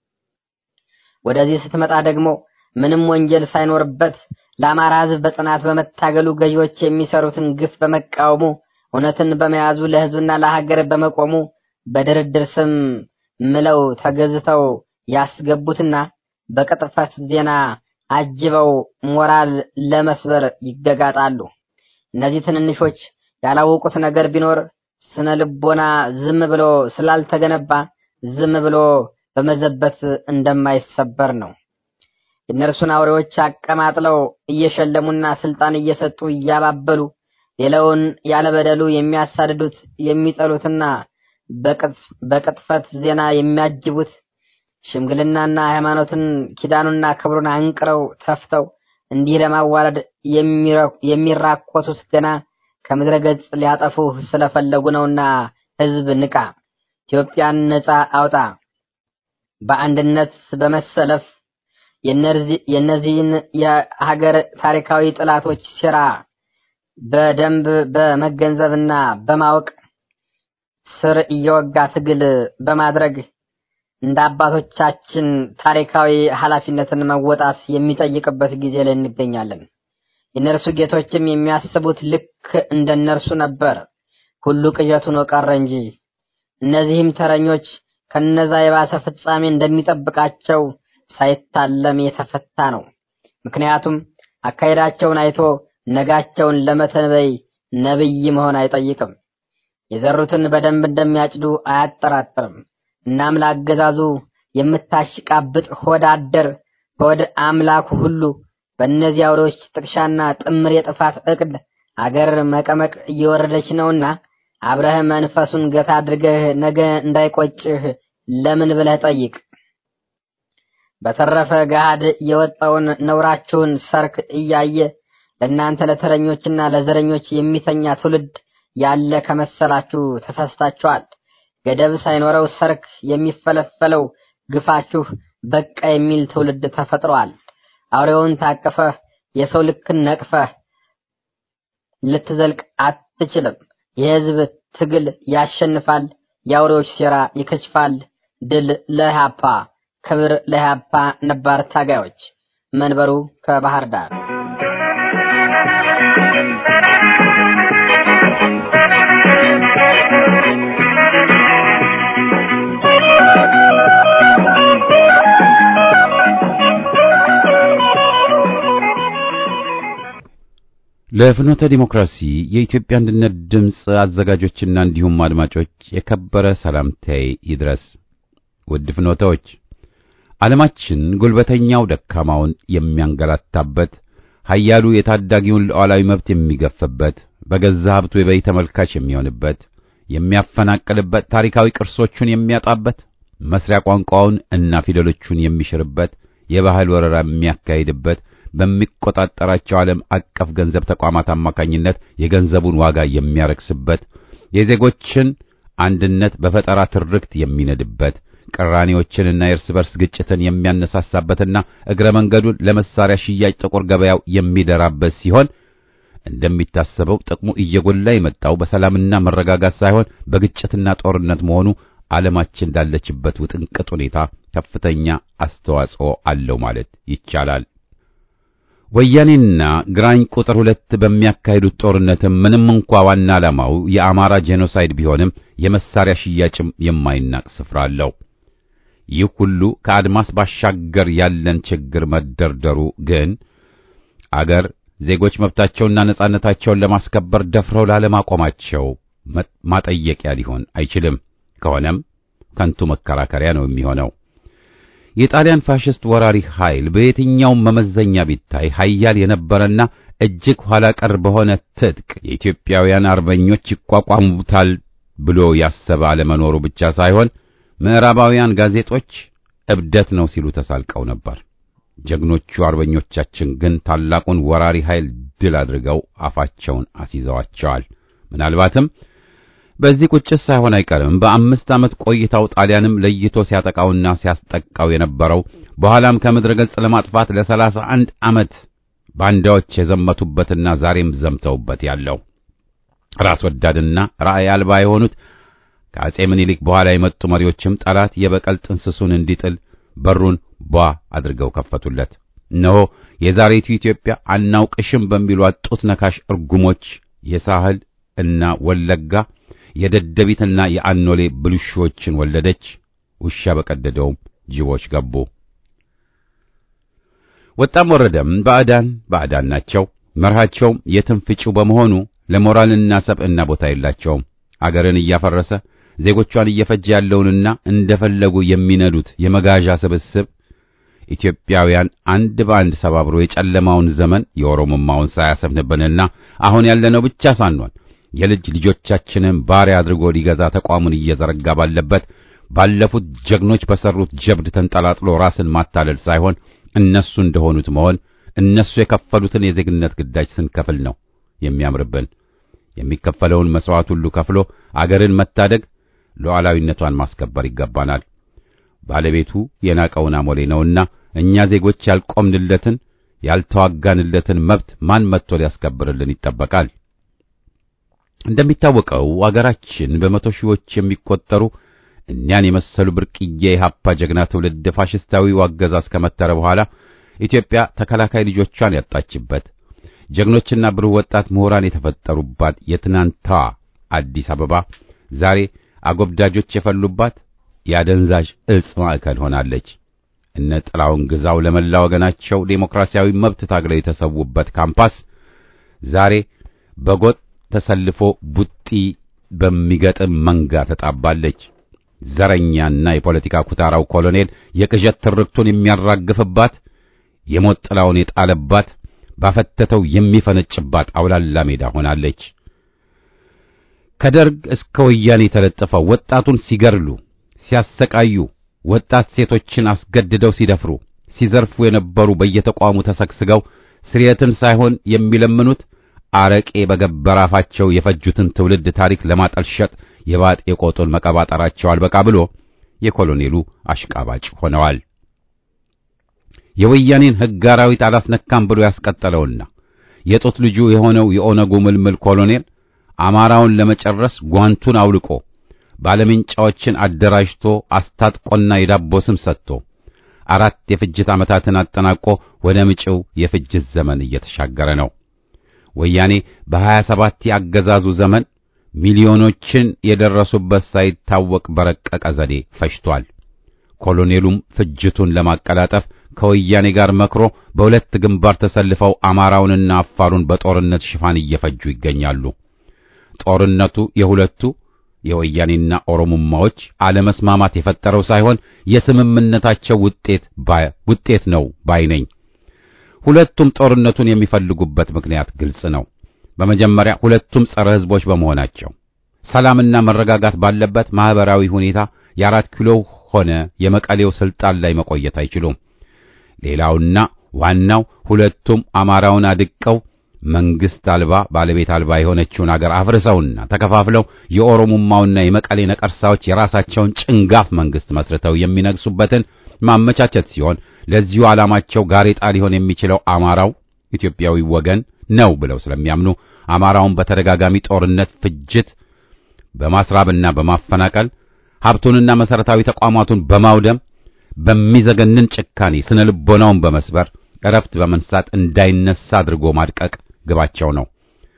ወደዚህ ስትመጣ ደግሞ ምንም ወንጀል ሳይኖርበት ለአማራ ህዝብ በጽናት በመታገሉ ገዢዎች የሚሰሩትን ግፍ በመቃወሙ እውነትን በመያዙ ለህዝብና ለሀገር በመቆሙ በድርድር ስም ምለው ተገዝተው ያስገቡትና በቅጥፈት ዜና አጅበው ሞራል ለመስበር ይገጋጣሉ። እነዚህ ትንንሾች ያላወቁት ነገር ቢኖር ስነ ልቦና ዝም ብሎ ስላልተገነባ ዝም ብሎ በመዘበት እንደማይሰበር ነው። የእነርሱን አውሬዎች አቀማጥለው እየሸለሙና ስልጣን እየሰጡ እያባበሉ ሌላውን ያለበደሉ የሚያሳድዱት የሚጠሉትና በቅጥፈት ዜና የሚያጅቡት ሽምግልናና ሃይማኖትን ኪዳኑና ክብሩን አንቅረው ተፍተው እንዲህ ለማዋረድ የሚራኮቱት ገና ከምድረ ገጽ ሊያጠፉ ስለፈለጉ ነውና ህዝብ ንቃ፣ ኢትዮጵያን ነጻ አውጣ። በአንድነት በመሰለፍ የእነዚህን የሀገር ታሪካዊ ጠላቶች ሴራ በደንብ በመገንዘብና በማወቅ ስር እየወጋ ትግል በማድረግ እንደ አባቶቻችን ታሪካዊ ኃላፊነትን መወጣት የሚጠይቅበት ጊዜ ላይ እንገኛለን። የእነርሱ ጌቶችም የሚያስቡት ልክ እንደነርሱ ነበር። ሁሉ ቅዠት ሆኖ ቀረ እንጂ እነዚህም ተረኞች ከነዛ የባሰ ፍጻሜ እንደሚጠብቃቸው ሳይታለም የተፈታ ነው። ምክንያቱም አካሄዳቸውን አይቶ ነጋቸውን ለመተንበይ ነብይ መሆን አይጠይቅም። የዘሩትን በደንብ እንደሚያጭዱ አያጠራጥርም። እናም ለአገዛዙ የምታሽቃብጥ ሆድ አደር ሆድ አምላኩ ሁሉ በእነዚህ አውሬዎች ጥቅሻና ጥምር የጥፋት እቅድ አገር መቀመቅ እየወረደች ነውና አብረህ መንፈሱን ገታ አድርገህ ነገ እንዳይቆጭህ ለምን ብለህ ጠይቅ። በተረፈ ገሃድ የወጣውን ነውራችሁን ሰርክ እያየ ለእናንተ ለተረኞችና ለዘረኞች የሚተኛ ትውልድ ያለ ከመሰላችሁ ተሳስታችኋል። ገደብ ሳይኖረው ሰርክ የሚፈለፈለው ግፋችሁ በቃ የሚል ትውልድ ተፈጥሯል። አውሬውን ታቅፈህ የሰው ልክን ነቅፈህ ልትዘልቅ አትችልም። የህዝብ ትግል ያሸንፋል። የአውሬዎች ሴራ ይከሽፋል። ድል ለኢህአፓ፣ ክብር ለኢህአፓ ነባር ታጋዮች። መንበሩ ከባህር ዳር ለፍኖተ ዲሞክራሲ የኢትዮጵያ አንድነት ድምፅ አዘጋጆችና እንዲሁም አድማጮች የከበረ ሰላምታዬ ይድረስ። ውድ ፍኖተዎች፣ ዓለማችን ጉልበተኛው ደካማውን የሚያንገላታበት፣ ኃያሉ የታዳጊውን ሉዓላዊ መብት የሚገፍበት፣ በገዛ ሀብቱ የበይ ተመልካች የሚሆንበት፣ የሚያፈናቅልበት፣ ታሪካዊ ቅርሶቹን የሚያጣበት፣ መስሪያ ቋንቋውን እና ፊደሎቹን የሚሽርበት፣ የባህል ወረራ የሚያካሂድበት በሚቆጣጠራቸው ዓለም አቀፍ ገንዘብ ተቋማት አማካኝነት የገንዘቡን ዋጋ የሚያረክስበት የዜጎችን አንድነት በፈጠራ ትርክት የሚነድበት ቅራኔዎችንና የእርስ በርስ ግጭትን የሚያነሳሳበትና እግረ መንገዱን ለመሳሪያ ሽያጭ ጥቁር ገበያው የሚደራበት ሲሆን እንደሚታሰበው ጥቅሙ እየጎላ የመጣው በሰላምና መረጋጋት ሳይሆን በግጭትና ጦርነት መሆኑ ዓለማችን እንዳለችበት ውጥንቅጥ ሁኔታ ከፍተኛ አስተዋጽኦ አለው ማለት ይቻላል። ወያኔና ግራኝ ቁጥር ሁለት በሚያካሂዱት ጦርነትም ምንም እንኳ ዋና ዓላማው የአማራ ጄኖሳይድ ቢሆንም የመሳሪያ ሽያጭም የማይናቅ ስፍራ አለው። ይህ ሁሉ ከአድማስ ባሻገር ያለን ችግር መደርደሩ ግን አገር ዜጎች መብታቸውና ነጻነታቸውን ለማስከበር ደፍረው ላለማቆማቸው ማጠየቂያ ሊሆን አይችልም። ከሆነም ከንቱ መከራከሪያ ነው የሚሆነው። የጣሊያን ፋሽስት ወራሪ ኃይል በየትኛውም መመዘኛ ቢታይ ኃያል የነበረና እጅግ ኋላ ቀር በሆነ ትጥቅ የኢትዮጵያውያን አርበኞች ይቋቋሙታል ብሎ ያሰበ አለመኖሩ ብቻ ሳይሆን ምዕራባውያን ጋዜጦች እብደት ነው ሲሉ ተሳልቀው ነበር። ጀግኖቹ አርበኞቻችን ግን ታላቁን ወራሪ ኃይል ድል አድርገው አፋቸውን አስይዘዋቸዋል። ምናልባትም በዚህ ቁጭት ሳይሆን አይቀርም በአምስት ዓመት ቆይታው ጣሊያንም ለይቶ ሲያጠቃውና ሲያስጠቃው የነበረው በኋላም ከምድረ ገጽ ለማጥፋት ለሰላሳ አንድ ዓመት ባንዳዎች የዘመቱበትና ዛሬም ዘምተውበት ያለው ራስ ወዳድና ራዕይ አልባ የሆኑት ከአጼ ምኒልክ በኋላ የመጡ መሪዎችም ጠላት የበቀል ጥንስሱን እንዲጥል በሩን ቧ አድርገው ከፈቱለት። እነሆ የዛሬቱ ኢትዮጵያ አናውቅሽም በሚሏት ጡት ነካሽ እርጉሞች የሳህል እና ወለጋ የደደቢትና የአኖሌ ብልሹዎችን ወለደች። ውሻ በቀደደውም ጅቦች ገቡ። ወጣም ወረደም ባዕዳን ባዕዳን ናቸው። መርሃቸውም የትም ፍጪው በመሆኑ ለሞራልና ሰብዕና ቦታ የላቸውም። አገርን እያፈረሰ ዜጎቿን እየፈጀ ያለውንና እንደፈለጉ የሚነዱት የመጋዣ ስብስብ ኢትዮጵያውያን አንድ በአንድ ሰባብሮ የጨለማውን ዘመን የኦሮሞማውን ሳያሰፍንብንና አሁን ያለነው ብቻ ሳንሆን የልጅ ልጆቻችንን ባሪያ አድርጎ ሊገዛ ተቋሙን እየዘረጋ ባለበት ባለፉት ጀግኖች በሰሩት ጀብድ ተንጠላጥሎ ራስን ማታለል ሳይሆን እነሱ እንደሆኑት መሆን እነሱ የከፈሉትን የዜግነት ግዳጅ ስንከፍል ነው የሚያምርብን። የሚከፈለውን መስዋዕት ሁሉ ከፍሎ አገርን መታደግ ሉዓላዊነቷን ማስከበር ይገባናል። ባለቤቱ የናቀውን አሞሌ ነውና እኛ ዜጎች ያልቆምንለትን ያልተዋጋንለትን መብት ማን መጥቶ ሊያስከብርልን ይጠበቃል? እንደሚታወቀው አገራችን በመቶ ሺዎች የሚቆጠሩ እኒያን የመሰሉ ብርቅዬ የሀፓ ጀግና ትውልድ ፋሽስታዊው አገዛዝ ከመተረ በኋላ ኢትዮጵያ ተከላካይ ልጆቿን ያጣችበት ጀግኖችና ብሩህ ወጣት ምሁራን የተፈጠሩባት የትናንቷ አዲስ አበባ ዛሬ አጎብዳጆች የፈሉባት የአደንዛዥ እጽ ማዕከል ሆናለች። እነ ጥላውን ግዛው ለመላ ወገናቸው ዴሞክራሲያዊ መብት ታግለው የተሰዉበት ካምፓስ ዛሬ በጎጥ ተሰልፎ ቡጢ በሚገጥም መንጋ ተጣባለች። ዘረኛና የፖለቲካ ኩታራው ኮሎኔል የቅዠት ትርክቱን የሚያራግፍባት የሞት ጥላውን የጣለባት ባፈተተው የሚፈነጭባት አውላላ ሜዳ ሆናለች። ከደርግ እስከ ወያኔ የተለጠፈው ወጣቱን ሲገርሉ፣ ሲያሰቃዩ፣ ወጣት ሴቶችን አስገድደው ሲደፍሩ፣ ሲዘርፉ የነበሩ በየተቋሙ ተሰግስገው ስርየትን ሳይሆን የሚለምኑት አረቄ በገበረ አፋቸው የፈጁትን ትውልድ ታሪክ ለማጠልሸጥ የባጤ ቆጡን መቀባጠራቸው አልበቃ ብሎ የኮሎኔሉ አሽቃባጭ ሆነዋል። የወያኔን ሕግ አራዊት አላስነካም ብሎ ያስቀጠለውና የጦት ልጁ የሆነው የኦነጉ ምልምል ኮሎኔል አማራውን ለመጨረስ ጓንቱን አውልቆ ባለምንጫዎችን አደራጅቶ አስታጥቆና የዳቦ ስም ሰጥቶ አራት የፍጅት ዓመታትን አጠናቆ ወደ ምጪው የፍጅት ዘመን እየተሻገረ ነው። ወያኔ በሀያ ሰባት የአገዛዙ ዘመን ሚሊዮኖችን የደረሱበት ሳይታወቅ በረቀቀ ዘዴ ፈጅቷል። ኮሎኔሉም ፍጅቱን ለማቀላጠፍ ከወያኔ ጋር መክሮ በሁለት ግንባር ተሰልፈው አማራውንና አፋሩን በጦርነት ሽፋን እየፈጁ ይገኛሉ። ጦርነቱ የሁለቱ የወያኔና ኦሮሞማዎች አለመስማማት የፈጠረው ሳይሆን የስምምነታቸው ውጤት ውጤት ነው ባይ ነኝ። ሁለቱም ጦርነቱን የሚፈልጉበት ምክንያት ግልጽ ነው። በመጀመሪያ ሁለቱም ጸረ ሕዝቦች በመሆናቸው ሰላምና መረጋጋት ባለበት ማህበራዊ ሁኔታ የአራት ኪሎ ሆነ የመቀሌው ስልጣን ላይ መቆየት አይችሉም። ሌላውና ዋናው ሁለቱም አማራውን አድቀው መንግስት አልባ ባለቤት አልባ የሆነችውን አገር አፍርሰውና ተከፋፍለው የኦሮሞማውና የመቀሌ ነቀርሳዎች የራሳቸውን ጭንጋፍ መንግስት መስርተው የሚነግሱበትን ማመቻቸት ሲሆን ለዚሁ ዓላማቸው ጋሬጣ ሊሆን የሚችለው አማራው ኢትዮጵያዊ ወገን ነው ብለው ስለሚያምኑ አማራውን በተደጋጋሚ ጦርነት፣ ፍጅት በማስራብና በማፈናቀል ሀብቱንና መሰረታዊ ተቋማቱን በማውደም በሚዘገንን ጭካኔ ስነ ልቦናውን በመስበር እረፍት በመንሳት እንዳይነሳ አድርጎ ማድቀቅ ግባቸው ነው።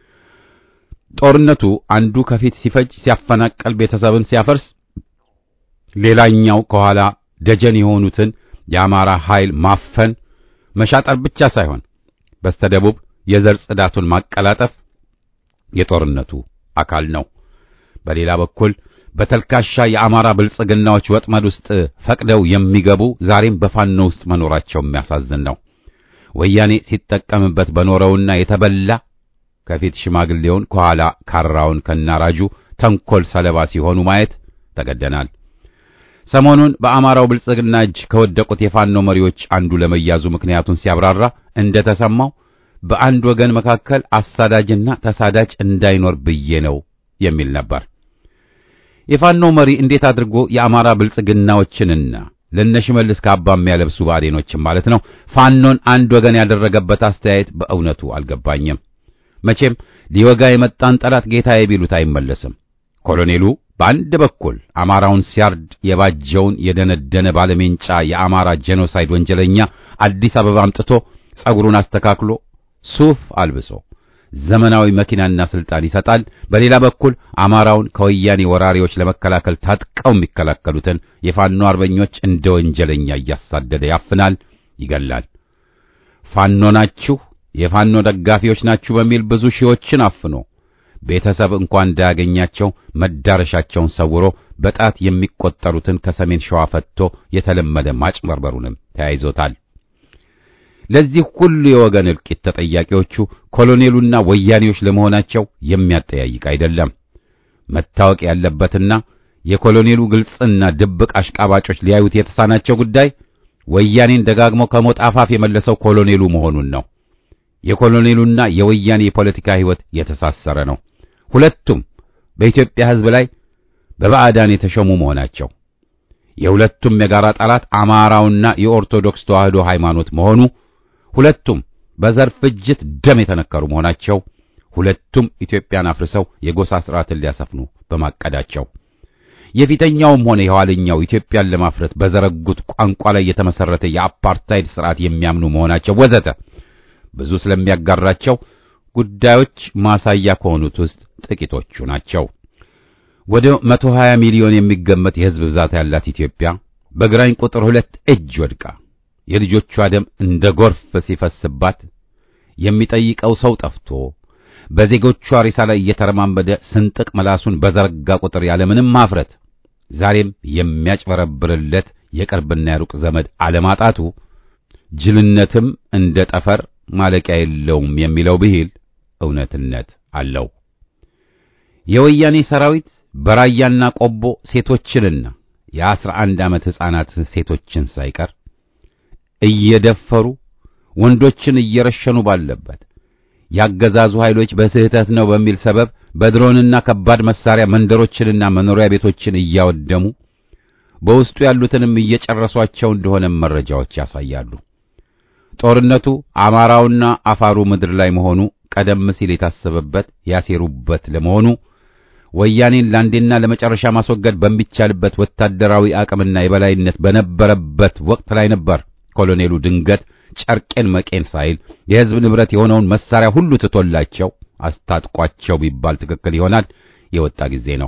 ጦርነቱ አንዱ ከፊት ሲፈጅ፣ ሲያፈናቀል፣ ቤተሰብን ሲያፈርስ፣ ሌላኛው ከኋላ ደጀን የሆኑትን የአማራ ኃይል ማፈን መሻጠር ብቻ ሳይሆን በስተደቡብ የዘር ጽዳቱን ማቀላጠፍ የጦርነቱ አካል ነው። በሌላ በኩል በተልካሻ የአማራ ብልጽግናዎች ወጥመድ ውስጥ ፈቅደው የሚገቡ ዛሬም በፋኖ ውስጥ መኖራቸው የሚያሳዝን ነው። ወያኔ ሲጠቀምበት በኖረውና የተበላ ከፊት ሽማግሌውን ከኋላ ካራውን ከናራጁ ተንኮል ሰለባ ሲሆኑ ማየት ተገደናል። ሰሞኑን በአማራው ብልጽግና እጅ ከወደቁት የፋኖ መሪዎች አንዱ ለመያዙ ምክንያቱን ሲያብራራ እንደተሰማው በአንድ ወገን መካከል አሳዳጅና ተሳዳጅ እንዳይኖር ብዬ ነው የሚል ነበር። የፋኖ መሪ እንዴት አድርጎ የአማራ ብልጽግናዎችንና ለነሽመልስ ካባ የሚያለብሱ ብአዴኖችን ማለት ነው ፋኖን አንድ ወገን ያደረገበት አስተያየት በእውነቱ አልገባኝም። መቼም ሊወጋ የመጣን ጠላት ጌታዬ ቢሉት አይመለስም። ኮሎኔሉ በአንድ በኩል አማራውን ሲያርድ የባጀውን የደነደነ ባለሜንጫ የአማራ ጄኖሳይድ ወንጀለኛ አዲስ አበባ አምጥቶ ጸጉሩን አስተካክሎ ሱፍ አልብሶ ዘመናዊ መኪናና ስልጣን ይሰጣል። በሌላ በኩል አማራውን ከወያኔ ወራሪዎች ለመከላከል ታጥቀው የሚከላከሉትን የፋኖ አርበኞች እንደ ወንጀለኛ እያሳደደ ያፍናል፣ ይገላል። ፋኖ ናችሁ፣ የፋኖ ደጋፊዎች ናችሁ በሚል ብዙ ሺዎችን አፍኖ ቤተሰብ እንኳን እንዳያገኛቸው መዳረሻቸውን ሰውሮ በጣት የሚቆጠሩትን ከሰሜን ሸዋ ፈትቶ የተለመደ ማጭበርበሩንም ተያይዞታል። ለዚህ ሁሉ የወገን እልቂት ተጠያቂዎቹ ኮሎኔሉና ወያኔዎች ለመሆናቸው የሚያጠያይቅ አይደለም። መታወቅ ያለበትና የኮሎኔሉ ግልጽና ድብቅ አሽቃባጮች ሊያዩት የተሳናቸው ጉዳይ ወያኔን ደጋግሞ ከሞት አፋፍ የመለሰው ኮሎኔሉ መሆኑን ነው። የኮሎኔሉና የወያኔ የፖለቲካ ሕይወት የተሳሰረ ነው። ሁለቱም በኢትዮጵያ ሕዝብ ላይ በባዕዳን የተሾሙ መሆናቸው የሁለቱም የጋራ ጠላት አማራውና የኦርቶዶክስ ተዋሕዶ ሃይማኖት መሆኑ ሁለቱም በዘር ፍጅት ደም የተነከሩ መሆናቸው ሁለቱም ኢትዮጵያን አፍርሰው የጎሳ ሥርዓትን ሊያሰፍኑ በማቀዳቸው የፊተኛውም ሆነ የኋለኛው ኢትዮጵያን ለማፍረት በዘረጉት ቋንቋ ላይ የተመሰረተ የአፓርታይድ ሥርዓት የሚያምኑ መሆናቸው ወዘተ ብዙ ስለሚያጋራቸው ጉዳዮች ማሳያ ከሆኑት ውስጥ ጥቂቶቹ ናቸው። ወደ 120 ሚሊዮን የሚገመት የሕዝብ ብዛት ያላት ኢትዮጵያ በግራኝ ቁጥር ሁለት እጅ ወድቃ የልጆቿ ደም እንደ ጎርፍ ሲፈስባት የሚጠይቀው ሰው ጠፍቶ በዜጎቿ ሬሳ ላይ እየተረማመደ ስንጥቅ ምላሱን በዘረጋ ቁጥር ያለምንም ማፍረት ዛሬም የሚያጭበረብርለት የቅርብና የሩቅ ዘመድ አለማጣቱ ጅልነትም እንደ ጠፈር ማለቂያ የለውም የሚለው ብሂል እውነትነት አለው። የወያኔ ሰራዊት በራያና ቆቦ ሴቶችንና የአስራ አንድ ዓመት ሕፃናት ሴቶችን ሳይቀር እየደፈሩ ወንዶችን እየረሸኑ ባለበት ያገዛዙ ኃይሎች በስህተት ነው በሚል ሰበብ በድሮንና ከባድ መሳሪያ መንደሮችንና መኖሪያ ቤቶችን እያወደሙ በውስጡ ያሉትንም እየጨረሷቸው እንደሆነ መረጃዎች ያሳያሉ። ጦርነቱ አማራውና አፋሩ ምድር ላይ መሆኑ ቀደም ሲል የታሰበበት ያሴሩበት ለመሆኑ ወያኔን ለአንዴና ለመጨረሻ ማስወገድ በሚቻልበት ወታደራዊ አቅምና የበላይነት በነበረበት ወቅት ላይ ነበር ኮሎኔሉ ድንገት ጨርቄን መቄን ሳይል የሕዝብ ንብረት የሆነውን መሳሪያ ሁሉ ትቶላቸው አስታጥቋቸው ቢባል ትክክል ይሆናል የወጣ ጊዜ ነው።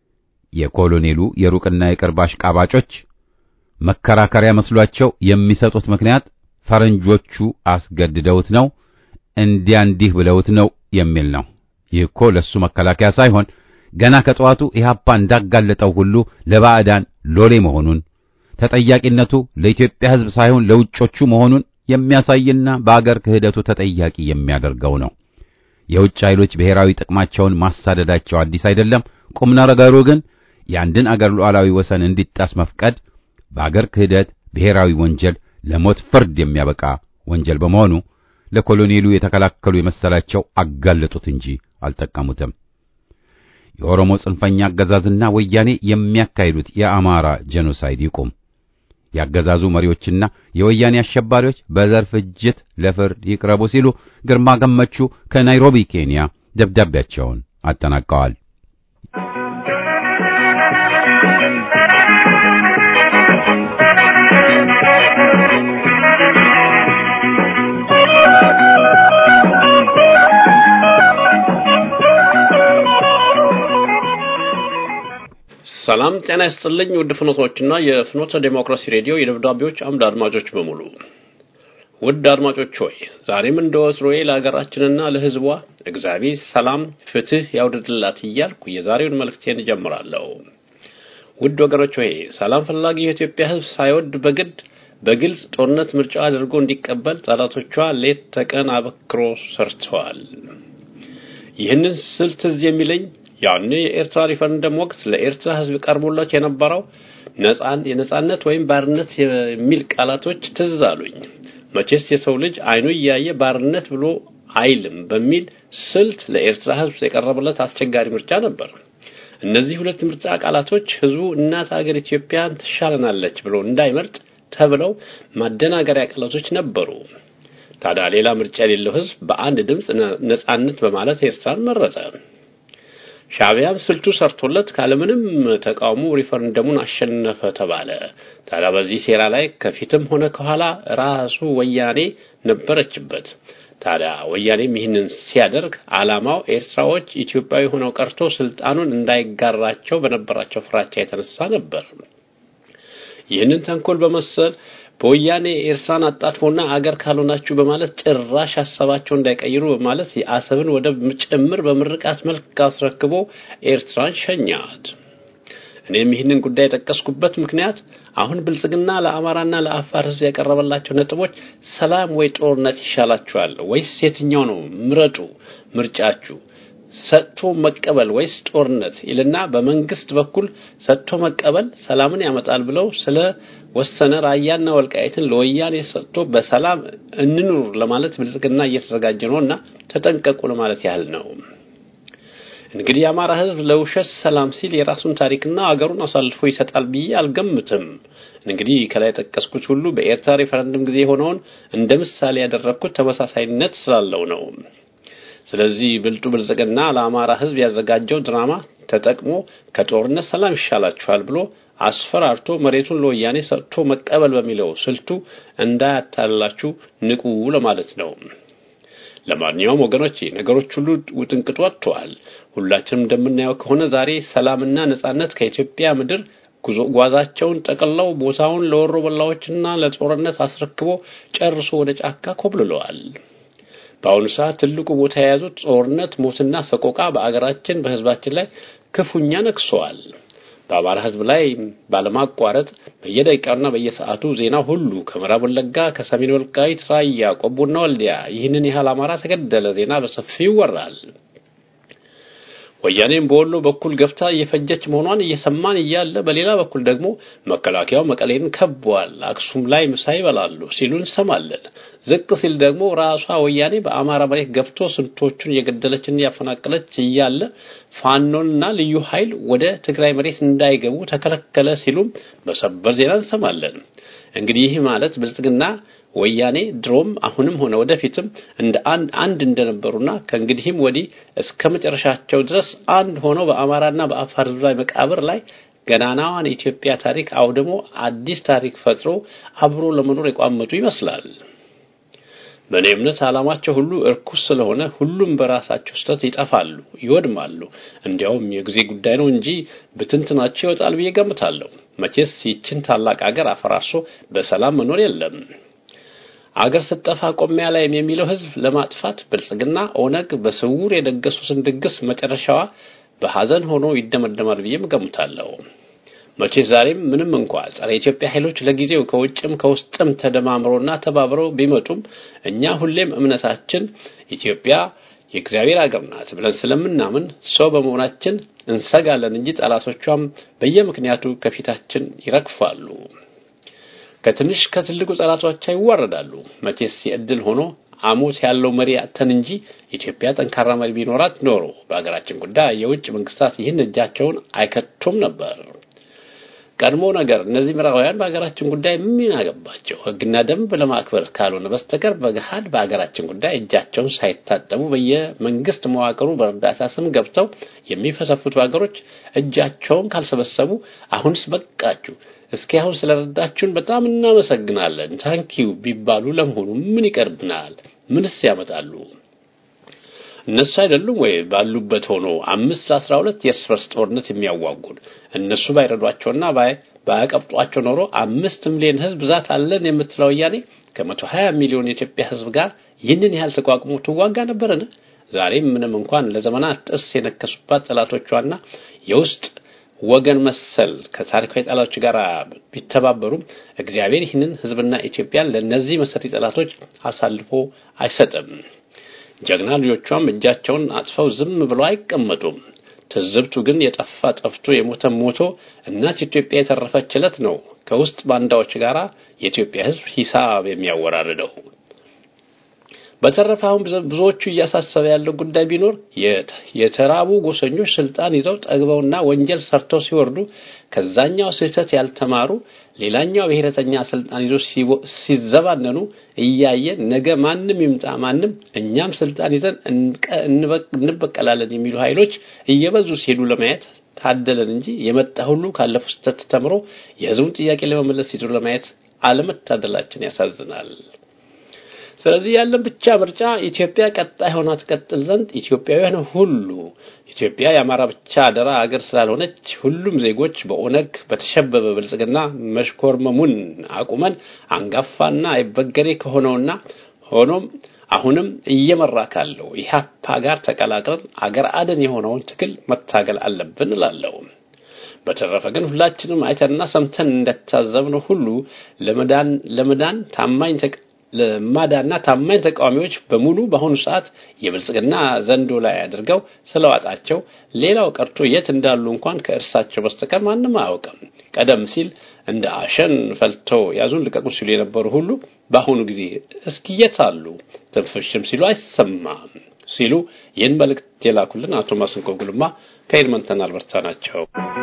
የኮሎኔሉ የሩቅና የቅርብ አሽቃባጮች መከራከሪያ መስሏቸው የሚሰጡት ምክንያት ፈረንጆቹ አስገድደውት ነው፣ እንዲያ እንዲህ ብለውት ነው የሚል ነው። ይህ እኮ ለሱ መከላከያ ሳይሆን ገና ከጠዋቱ ኢህአፓ እንዳጋለጠው ሁሉ ለባዕዳን ሎሌ መሆኑን ተጠያቂነቱ ለኢትዮጵያ ሕዝብ ሳይሆን ለውጮቹ መሆኑን የሚያሳይና በአገር ክህደቱ ተጠያቂ የሚያደርገው ነው። የውጭ ኃይሎች ብሔራዊ ጥቅማቸውን ማሳደዳቸው አዲስ አይደለም። ቁም ነገሩ ግን የአንድን አገር ሉዓላዊ ወሰን እንዲጣስ መፍቀድ በአገር ክህደት ብሔራዊ ወንጀል ለሞት ፍርድ የሚያበቃ ወንጀል በመሆኑ ለኮሎኔሉ የተከላከሉ የመሰላቸው አጋለጡት እንጂ አልጠቀሙትም። የኦሮሞ ጽንፈኛ አገዛዝና ወያኔ የሚያካሂዱት የአማራ ጄኖሳይድ ይቁም። ያገዛዙ መሪዎችና የወያኔ አሸባሪዎች በዘር ፍጅት ለፍርድ ይቅረቡ ሲሉ ግርማ ገመቹ ከናይሮቢ ኬንያ ደብዳቤያቸውን አጠናቀዋል። ሰላም ጤና ይስጥልኝ። ውድ ፍኖቶችና የፍኖተ ዴሞክራሲ ሬዲዮ የደብዳቤዎች አምድ አድማጮች በሙሉ ውድ አድማጮች ሆይ ዛሬም እንደ ወትሮዬ ለሀገራችንና ለሕዝቧ እግዚአብሔር ሰላም፣ ፍትህ ያውድድላት እያልኩ የዛሬውን መልእክቴን እጀምራለሁ። ውድ ወገኖች ሆይ ሰላም ፈላጊ የኢትዮጵያ ሕዝብ ሳይወድ በግድ በግልጽ ጦርነት ምርጫ አድርጎ እንዲቀበል ጠላቶቿ ሌት ተቀን አበክሮ ሰርተዋል። ይህንን ስል ትዝ የሚለኝ ያኔ የኤርትራ ሪፈረንደም ወቅት ለኤርትራ ሕዝብ ቀርቦላቸው የነበረው ነጻን የነጻነት ወይም ባርነት የሚል ቃላቶች ትዝ አሉኝ። መቼስ የሰው ልጅ አይኑ እያየ ባርነት ብሎ አይልም በሚል ስልት ለኤርትራ ሕዝብ የቀረበለት አስቸጋሪ ምርጫ ነበር። እነዚህ ሁለት ምርጫ ቃላቶች ህዝቡ እናት ሀገር ኢትዮጵያን ትሻለናለች ብሎ እንዳይመርጥ ተብለው ማደናገሪያ ቃላቶች ነበሩ። ታዲያ ሌላ ምርጫ የሌለው ህዝብ በአንድ ድምፅ ነጻነት በማለት ኤርትራን መረጠ። ሻዕቢያም ስልቱ ሰርቶለት ካለምንም ተቃውሞ ሪፈረንደሙን አሸነፈ ተባለ። ታዲያ በዚህ ሴራ ላይ ከፊትም ሆነ ከኋላ ራሱ ወያኔ ነበረችበት። ታዲያ ወያኔም ይህንን ሲያደርግ ዓላማው ኤርትራዎች ኢትዮጵያዊ ሆነው ቀርቶ ስልጣኑን እንዳይጋራቸው በነበራቸው ፍራቻ የተነሳ ነበር። ይህንን ተንኮል በመሰል በወያኔ ኤርትራን አጣጥፎና አገር ካልሆናችሁ በማለት ጭራሽ ሀሳባቸው እንዳይቀይሩ በማለት የአሰብን ወደብ ጭምር በምርቃት መልክ አስረክቦ ኤርትራን ሸኛት። እኔም ይህንን ጉዳይ የጠቀስኩበት ምክንያት አሁን ብልጽግና ለአማራና ለአፋር ሕዝብ ያቀረበላቸው ነጥቦች ሰላም ወይ ጦርነት ይሻላችኋል ወይስ የትኛው ነው ምረጡ፣ ምርጫችሁ ሰጥቶ መቀበል ወይስ ጦርነት ይልና በመንግስት በኩል ሰጥቶ መቀበል ሰላምን ያመጣል ብለው ስለ ወሰነ ራያና ወልቃይትን ለወያኔ ሰጥቶ በሰላም እንኑር ለማለት ብልጽግና እየተዘጋጀ ነውና ተጠንቀቁ ለማለት ያህል ነው። እንግዲህ የአማራ ህዝብ ለውሸት ሰላም ሲል የራሱን ታሪክና አገሩን አሳልፎ ይሰጣል ብዬ አልገምትም። እንግዲህ ከላይ ጠቀስኩት ሁሉ በኤርትራ ሪፈረንደም ጊዜ የሆነውን እንደ ምሳሌ ያደረግኩት ተመሳሳይነት ስላለው ነው። ስለዚህ ብልጡ ብልጽግና ለአማራ ህዝብ ያዘጋጀው ድራማ ተጠቅሞ ከጦርነት ሰላም ይሻላችኋል ብሎ አስፈራርቶ መሬቱን ለወያኔ ሰጥቶ መቀበል በሚለው ስልቱ እንዳያታልላችሁ ንቁ ለማለት ነው። ለማንኛውም ወገኖች ነገሮች ሁሉ ውጥንቅጥ ወጥተዋል። ሁላችንም እንደምናየው ከሆነ ዛሬ ሰላምና ነጻነት ከኢትዮጵያ ምድር ጉዞ ጓዛቸውን ጠቅልለው ቦታውን ለወሮ በላዎችና ለጦርነት አስረክቦ ጨርሶ ወደ ጫካ ኮብልለዋል። በአሁኑ ሰዓት ትልቁ ቦታ የያዙት ጦርነት፣ ሞትና ሰቆቃ በአገራችን በህዝባችን ላይ ክፉኛ ነክሰዋል። በአማራ ህዝብ ላይ ባለማቋረጥ በየደቂቃውና በየሰዓቱ ዜና ሁሉ ከምዕራብ ወለጋ፣ ከሰሜን ወልቃይት፣ ራያ፣ ቆቦና ወልዲያ ይህንን ያህል አማራ ተገደለ ዜና በሰፊው ይወራል። ወያኔም በወሎ በኩል ገብታ እየፈጀች መሆኗን እየሰማን እያለ በሌላ በኩል ደግሞ መከላከያው መቀሌን ከቧል፣ አክሱም ላይ ምሳ ይበላሉ ሲሉ እንሰማለን። ዝቅ ሲል ደግሞ ራሷ ወያኔ በአማራ መሬት ገብቶ ስንቶቹን እየገደለችና እያፈናቀለች እያለ ፋኖንና ልዩ ኃይል ወደ ትግራይ መሬት እንዳይገቡ ተከለከለ ሲሉም በሰበር ዜና እንሰማለን። እንግዲህ ይህ ማለት ብልጽግና ወያኔ ድሮም አሁንም ሆነ ወደፊትም እንደ አንድ አንድ እንደነበሩና ከእንግዲህም ወዲህ እስከ መጨረሻቸው ድረስ አንድ ሆነው በአማራና በአፋር ሕዝብ ላይ መቃብር ላይ ገናናዋን የኢትዮጵያ ታሪክ አውድሞ አዲስ ታሪክ ፈጥሮ አብሮ ለመኖር የቋመጡ ይመስላል። በእኔ እምነት ዓላማቸው ሁሉ እርኩስ ስለሆነ ሁሉም በራሳቸው ስህተት ይጠፋሉ፣ ይወድማሉ። እንዲያውም የጊዜ ጉዳይ ነው እንጂ ብትንትናቸው ይወጣል ብዬ ገምታለሁ። መቼስ ይችን ታላቅ አገር አፈራርሶ በሰላም መኖር የለም። አገር ስትጠፋ ቆሚያ ላይም የሚለው ህዝብ ለማጥፋት ብልጽግና ኦነግ በስውር የደገሱትን ድግስ መጨረሻዋ በሐዘን ሆኖ ይደመደማል ብዬም ገምታለሁ። መቼስ ዛሬም ምንም እንኳ ጸረ ኢትዮጵያ ኃይሎች ለጊዜው ከውጭም ከውስጥም ተደማምሮና ተባብረው ቢመጡም እኛ ሁሌም እምነታችን ኢትዮጵያ የእግዚአብሔር አገር ናት ብለን ስለምናምን ሰው በመሆናችን እንሰጋለን እንጂ ጠላቶቿም በየምክንያቱ ከፊታችን ይረግፋሉ። ከትንሽ ከትልቁ ጠላቶቿ ይዋረዳሉ። መቼስ የእድል ሆኖ አሞት ያለው መሪ አተን እንጂ ኢትዮጵያ ጠንካራ መሪ ቢኖራት ኖሮ በሀገራችን ጉዳይ የውጭ መንግስታት ይህን እጃቸውን አይከቱም ነበር። ቀድሞ ነገር እነዚህ ምዕራባውያን በሀገራችን ጉዳይ ምን አገባቸው? ሕግና ደንብ ለማክበር ካልሆነ በስተቀር በገሃድ በሀገራችን ጉዳይ እጃቸውን ሳይታጠቡ በየመንግስት መዋቅሩ በእርዳታ ስም ገብተው የሚፈሰፍቱ ሀገሮች እጃቸውን ካልሰበሰቡ አሁንስ በቃችሁ፣ እስኪ አሁን ስለረዳችሁን በጣም እናመሰግናለን ታንኪዩ ቢባሉ ለመሆኑ ምን ይቀርብናል? ምንስ ያመጣሉ? እነሱ አይደሉም ወይ ባሉበት ሆኖ አምስት ለአስራ ሁለት የእርስ በርስ ጦርነት የሚያዋጉን? እነሱ ባይረዷቸውና ባያቀብጧቸው ኖሮ አምስት ሚሊዮን ህዝብ ብዛት አለን የምትለው ወያኔ ከመቶ ሀያ ሚሊዮን የኢትዮጵያ ህዝብ ጋር ይህንን ያህል ተቋቁሞ ትዋጋ ነበርን? ዛሬም ምንም እንኳን ለዘመናት ጥርስ የነከሱባት ጠላቶቿና የውስጥ ወገን መሰል ከታሪካዊ ጠላቶች ጋር ቢተባበሩም እግዚአብሔር ይህንን ሕዝብና ኢትዮጵያን ለእነዚህ መሰሪ ጠላቶች አሳልፎ አይሰጥም። ጀግና ልጆቿም እጃቸውን አጥፈው ዝም ብለው አይቀመጡም። ትዝብቱ ግን የጠፋ ጠፍቶ የሞተ ሞቶ እናት ኢትዮጵያ የተረፈች ዕለት ነው ከውስጥ ባንዳዎች ጋር የኢትዮጵያ ሕዝብ ሂሳብ የሚያወራርደው። በተረፈ አሁን ብዙዎቹ እያሳሰበ ያለው ጉዳይ ቢኖር የተራቡ ጎሰኞች ስልጣን ይዘው ጠግበውና ወንጀል ሰርተው ሲወርዱ ከዛኛው ስህተት ያልተማሩ ሌላኛው ብሔረተኛ ስልጣን ይዘው ሲዘባነኑ እያየን ነገ ማንም ይምጣ ማንም እኛም ስልጣን ይዘን እንበቀላለን የሚሉ ኃይሎች እየበዙ ሲሄዱ ለማየት ታደለን እንጂ የመጣ ሁሉ ካለፈው ስህተት ተምሮ የህዝቡን ጥያቄ ለመመለስ ሲጥሩ ለማየት አለመታደላችን ያሳዝናል። ስለዚህ ያለን ብቻ ምርጫ ኢትዮጵያ ቀጣይ ሆና ትቀጥል ዘንድ ኢትዮጵያውያን ሁሉ ኢትዮጵያ የአማራ ብቻ አደራ አገር ስላልሆነች ሁሉም ዜጎች በኦነግ በተሸበበ ብልጽግና መሽኮርመሙን አቁመን አንጋፋና አይበገሬ ከሆነውና ሆኖም አሁንም እየመራ ካለው ኢህአፓ ጋር ተቀላቅለን አገር አደን የሆነውን ትግል መታገል አለብን እላለሁ። በተረፈ ግን ሁላችንም አይተንና ሰምተን እንደታዘብነው ሁሉ ለመዳን ለመዳን ታማኝ ለማዳና ታማኝ ተቃዋሚዎች በሙሉ በአሁኑ ሰዓት የብልጽግና ዘንዶ ላይ አድርገው ስለዋጣቸው ሌላው ቀርቶ የት እንዳሉ እንኳን ከእርሳቸው በስተቀር ማንም አያውቅም። ቀደም ሲል እንደ አሸን ፈልተው ያዙን ልቀቁ ሲሉ የነበሩ ሁሉ በአሁኑ ጊዜ እስኪ የት አሉ ትንፍሽም ሲሉ አይሰማም ሲሉ ይህን መልእክት የላኩልን አቶ ማስንቆ ጉልማ ከኤድመንተን አልበርታ ናቸው።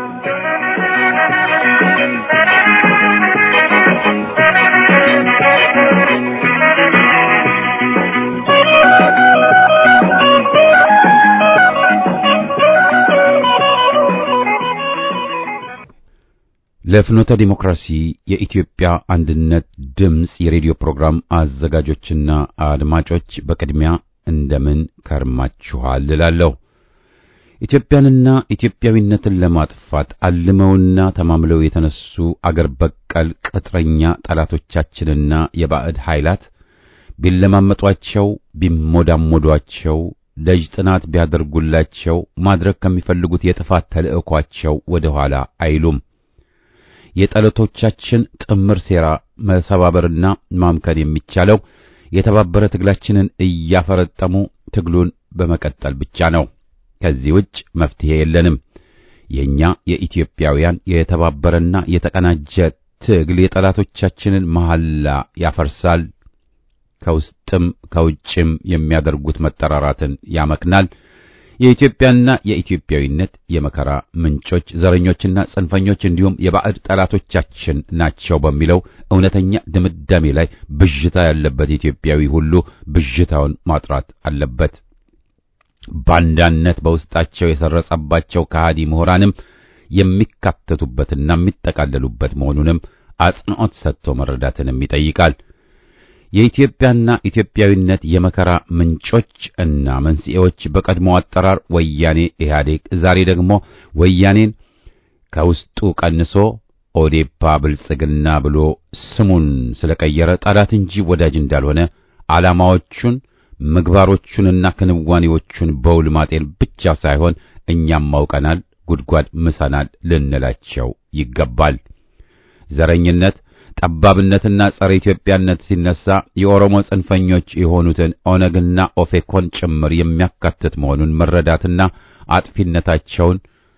ለፍኖተ ዲሞክራሲ የኢትዮጵያ አንድነት ድምፅ የሬዲዮ ፕሮግራም አዘጋጆችና አድማጮች በቅድሚያ እንደምን ከርማችኋል እላለሁ። ኢትዮጵያንና ኢትዮጵያዊነትን ለማጥፋት አልመውና ተማምለው የተነሱ አገር በቀል ቅጥረኛ ጠላቶቻችንና የባዕድ ኃይላት ቢለማመጧቸው፣ ቢሞዳሞዷቸው፣ ደጅ ጥናት ቢያደርጉላቸው ማድረግ ከሚፈልጉት የጥፋት ተልዕኳቸው ወደ ኋላ አይሉም። የጠላቶቻችን ጥምር ሴራ መሰባበርና ማምከን የሚቻለው የተባበረ ትግላችንን እያፈረጠሙ ትግሉን በመቀጠል ብቻ ነው። ከዚህ ውጭ መፍትሄ የለንም። የኛ የኢትዮጵያውያን የተባበረና የተቀናጀ ትግል የጠላቶቻችንን መሐላ ያፈርሳል። ከውስጥም ከውጭም የሚያደርጉት መጠራራትን ያመክናል። የኢትዮጵያና የኢትዮጵያዊነት የመከራ ምንጮች ዘረኞችና ጽንፈኞች እንዲሁም የባዕድ ጠላቶቻችን ናቸው በሚለው እውነተኛ ድምዳሜ ላይ ብዥታ ያለበት ኢትዮጵያዊ ሁሉ ብዥታውን ማጥራት አለበት። ባንዳነት በውስጣቸው የሰረጸባቸው ከሃዲ ምሁራንም የሚካተቱበትና የሚጠቃለሉበት መሆኑንም አጽንዖት ሰጥቶ መረዳትንም ይጠይቃል። የኢትዮጵያና ኢትዮጵያዊነት የመከራ ምንጮች እና መንስኤዎች በቀድሞ አጠራር ወያኔ ኢህአዴግ፣ ዛሬ ደግሞ ወያኔን ከውስጡ ቀንሶ ኦዴፓ ብልጽግና ብሎ ስሙን ስለቀየረ ጠላት እንጂ ወዳጅ እንዳልሆነ ዓላማዎቹን ምግባሮቹንና ክንዋኔዎቹን በውል ማጤን ብቻ ሳይሆን እኛም ማውቀናል፣ ጉድጓድ ምሰናል ልንላቸው ይገባል። ዘረኝነት ጠባብነትና ጸረ ኢትዮጵያነት ሲነሳ የኦሮሞ ጽንፈኞች የሆኑትን ኦነግና ኦፌኮን ጭምር የሚያካትት መሆኑን መረዳትና አጥፊነታቸውን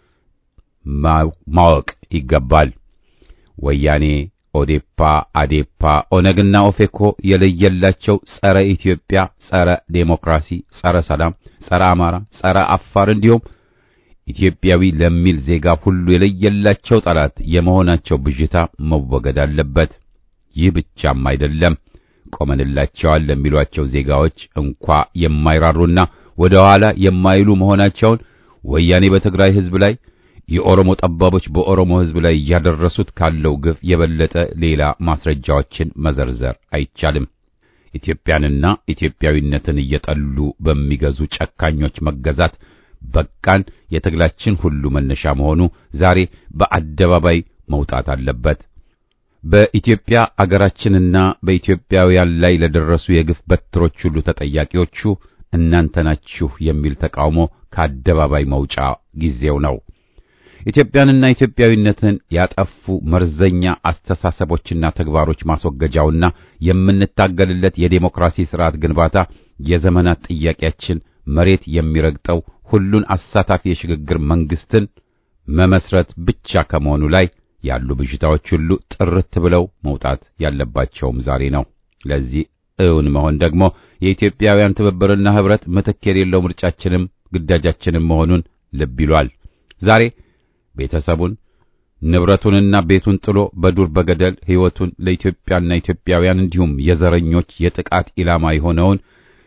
ማወቅ ይገባል። ወያኔ፣ ኦዴፓ፣ አዴፓ፣ ኦነግና ኦፌኮ የለየላቸው ጸረ ኢትዮጵያ፣ ጸረ ዴሞክራሲ፣ ጸረ ሰላም፣ ጸረ አማራ፣ ጸረ አፋር እንዲሁም ኢትዮጵያዊ ለሚል ዜጋ ሁሉ የለየላቸው ጠላት የመሆናቸው ብዥታ መወገድ አለበት። ይህ ብቻም አይደለም። ቆመንላቸዋል ለሚሏቸው ዜጋዎች እንኳ የማይራሩና ወደ ኋላ የማይሉ መሆናቸውን ወያኔ በትግራይ ሕዝብ ላይ የኦሮሞ ጠባቦች በኦሮሞ ሕዝብ ላይ እያደረሱት ካለው ግፍ የበለጠ ሌላ ማስረጃዎችን መዘርዘር አይቻልም። ኢትዮጵያንና ኢትዮጵያዊነትን እየጠሉ በሚገዙ ጨካኞች መገዛት በቃን የትግላችን ሁሉ መነሻ መሆኑ ዛሬ በአደባባይ መውጣት አለበት። በኢትዮጵያ አገራችንና በኢትዮጵያውያን ላይ ለደረሱ የግፍ በትሮች ሁሉ ተጠያቂዎቹ እናንተ ናችሁ የሚል ተቃውሞ ከአደባባይ መውጫ ጊዜው ነው። ኢትዮጵያንና ኢትዮጵያዊነትን ያጠፉ መርዘኛ አስተሳሰቦችና ተግባሮች ማስወገጃውና የምንታገልለት የዴሞክራሲ ስርዓት ግንባታ የዘመናት ጥያቄያችን መሬት የሚረግጠው ሁሉን አሳታፊ የሽግግር መንግስትን መመስረት ብቻ ከመሆኑ ላይ ያሉ ብዥታዎች ሁሉ ጥርት ብለው መውጣት ያለባቸውም ዛሬ ነው። ለዚህ እውን መሆን ደግሞ የኢትዮጵያውያን ትብብርና ህብረት ምትክ የሌለው ምርጫችንም ግዳጃችንም መሆኑን ልብ ይሏል። ዛሬ ቤተሰቡን ንብረቱንና ቤቱን ጥሎ በዱር በገደል ሕይወቱን ለኢትዮጵያና ኢትዮጵያውያን እንዲሁም የዘረኞች የጥቃት ኢላማ የሆነውን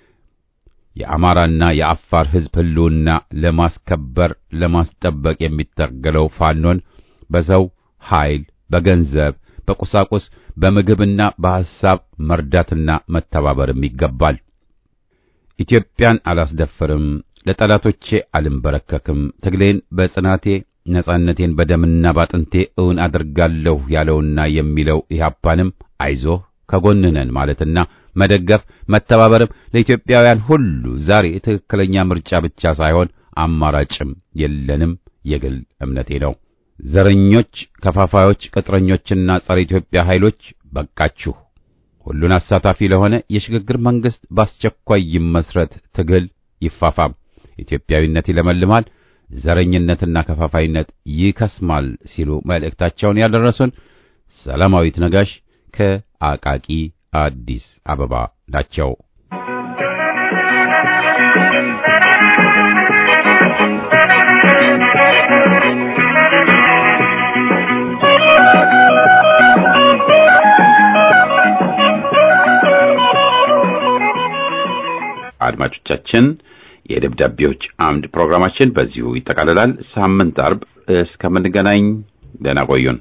የአማራና የአፋር ሕዝብ ህልውና ለማስከበር ለማስጠበቅ የሚታገለው ፋኖን በሰው ኃይል፣ በገንዘብ፣ በቁሳቁስ፣ በምግብና በሐሳብ መርዳትና መተባበርም ይገባል። ኢትዮጵያን አላስደፍርም፣ ለጠላቶቼ አልንበረከክም፣ ትግሌን በጽናቴ ነጻነቴን በደምና ባጥንቴ እውን አድርጋለሁ ያለውና የሚለው ኢህአፓንም አይዞህ ከጎንህ ነን ማለትና መደገፍ መተባበርም ለኢትዮጵያውያን ሁሉ ዛሬ ትክክለኛ ምርጫ ብቻ ሳይሆን አማራጭም የለንም የግል እምነቴ ነው። ዘረኞች፣ ከፋፋዮች፣ ቅጥረኞችና ጸረ ኢትዮጵያ ኃይሎች በቃችሁ። ሁሉን አሳታፊ ለሆነ የሽግግር መንግስት በአስቸኳይ ይመስረት፣ ትግል ይፋፋም፣ ኢትዮጵያዊነት ይለመልማል፣ ዘረኝነትና ከፋፋይነት ይከስማል ሲሉ መልእክታቸውን ያደረሱን ሰላማዊት ነጋሽ ከአቃቂ አዲስ አበባ ናቸው። አድማጮቻችን የደብዳቤዎች አምድ ፕሮግራማችን በዚሁ ይጠቃልላል። ሳምንት አርብ እስከምንገናኝ ደህና ቆዩን።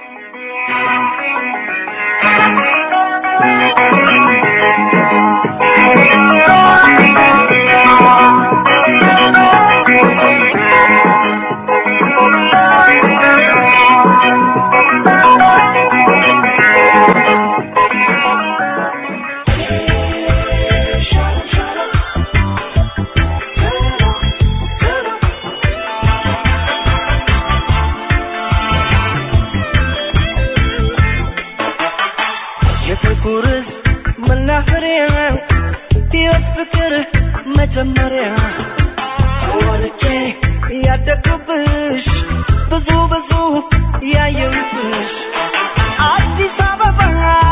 የፍቅርህ መናኸሪያ ሕይወት ፍቅር መጀመሪያ ወልጄ ያደግኩብሽ ብዙ ብዙ ያየሁብሽ አዲስ አበባ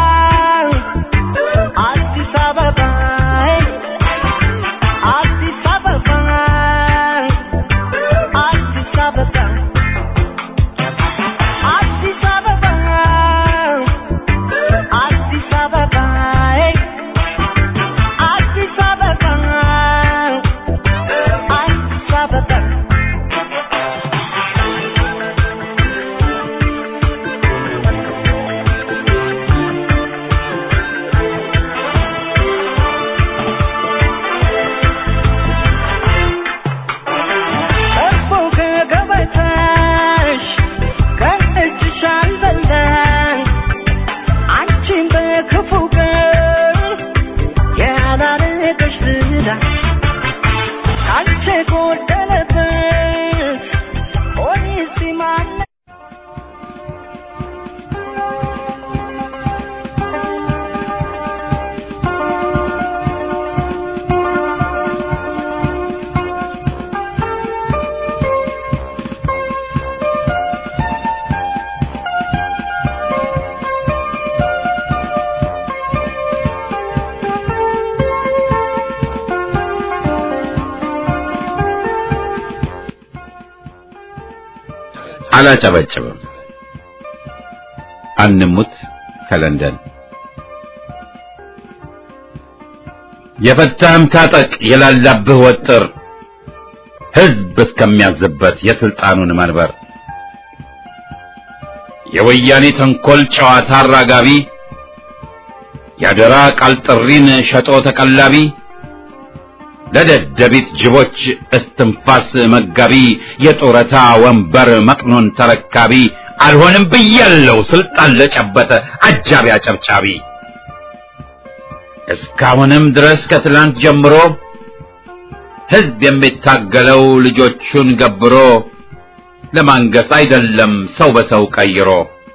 አዲስ አበባ አዲስ አበባ አዲስ አበባ አዲስ አበባ አዲስ አበባ አዲስ አበባ አዲስ አበባ እኮ ከገበታሽ ከእጅሽ አልበላን አንቺን በክፉ ቀን ያላረገሽ ዝላ አንቺ ጎደለበት ኦኒሲ ማነ አላጨበጭብም። አንሙት ከለንደን የፈታህም ታጠቅ የላላብህ ወጥር ሕዝብ እስከሚያዝበት የስልጣኑን መንበር የወያኔ ተንኮል ጨዋታ አራጋቢ ያደራ ቃል ጥሪን ሸጦ ተቀላቢ ለደደቢት ጅቦች እስትንፋስ መጋቢ የጡረታ ወንበር መቅኖን ተረካቢ አልሆንም ብያለው ስልጣን ለጨበጠ አጃቢ አጨብጫቢ እስካሁንም ድረስ ከትላንት ጀምሮ ሕዝብ የሚታገለው ልጆቹን ገብሮ ለማንገስ አይደለም ሰው በሰው ቀይሮ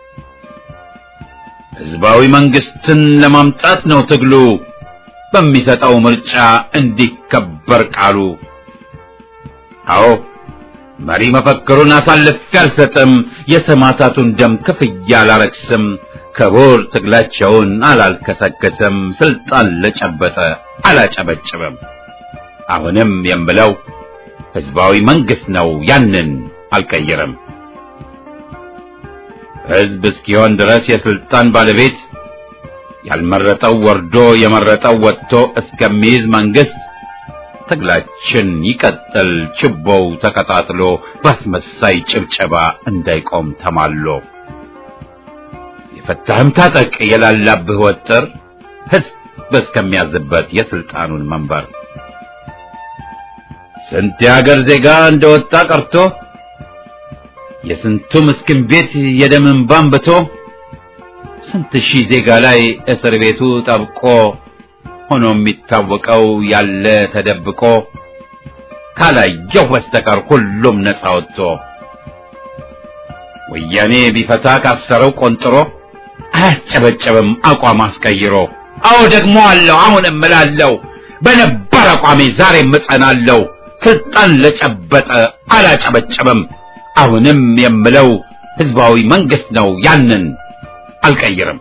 ህዝባዊ መንግስትን ለማምጣት ነው ትግሉ በሚሰጠው ምርጫ እንዲከበር ቃሉ። አዎ መሪ መፈክሩን አሳልፌ አልሰጥም፣ የሰማዕታቱን ደም ክፍያ አላረክስም፣ ክቡር ትግላቸውን አላልከሰከስም፣ ስልጣን ለጨበጠ አላጨበጭብም። አሁንም የምለው ህዝባዊ መንግስት ነው፣ ያንን አልቀይርም። ህዝብ እስኪሆን ድረስ የስልጣን ባለቤት ያልመረጠው ወርዶ የመረጠው ወጥቶ እስከሚይዝ መንግስት ትግላችን ይቀጥል፣ ችቦው ተቀጣጥሎ ባስመሳይ ጭብጨባ እንዳይቆም ተማሎ። የፈታህም ታጠቅ የላላብህ ወጥር ህዝብ እስከሚያዝበት የስልጣኑን መንበር ስንት የሀገር ዜጋ እንደወጣ ቀርቶ የስንቱ ምስኪን ቤት የደም እንባን ብቶ ስንት ሺህ ዜጋ ላይ እስር ቤቱ ጠብቆ ሆኖ የሚታወቀው ያለ ተደብቆ ካላየው በስተቀር ሁሉም ነፃ ወጥቶ ወያኔ ቢፈታ ካሰረው ቆንጥሮ አያስጨበጨብም አቋም አስቀይሮ። አዎ ደግሞ አለው አሁንም እምላለሁ በነበር አቋሜ ዛሬም እጸናለሁ። ስልጣን ለጨበጠ አላጨበጨብም። አሁንም የምለው ህዝባዊ መንግስት ነው፣ ያንን አልቀይርም።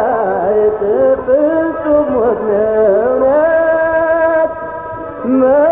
No.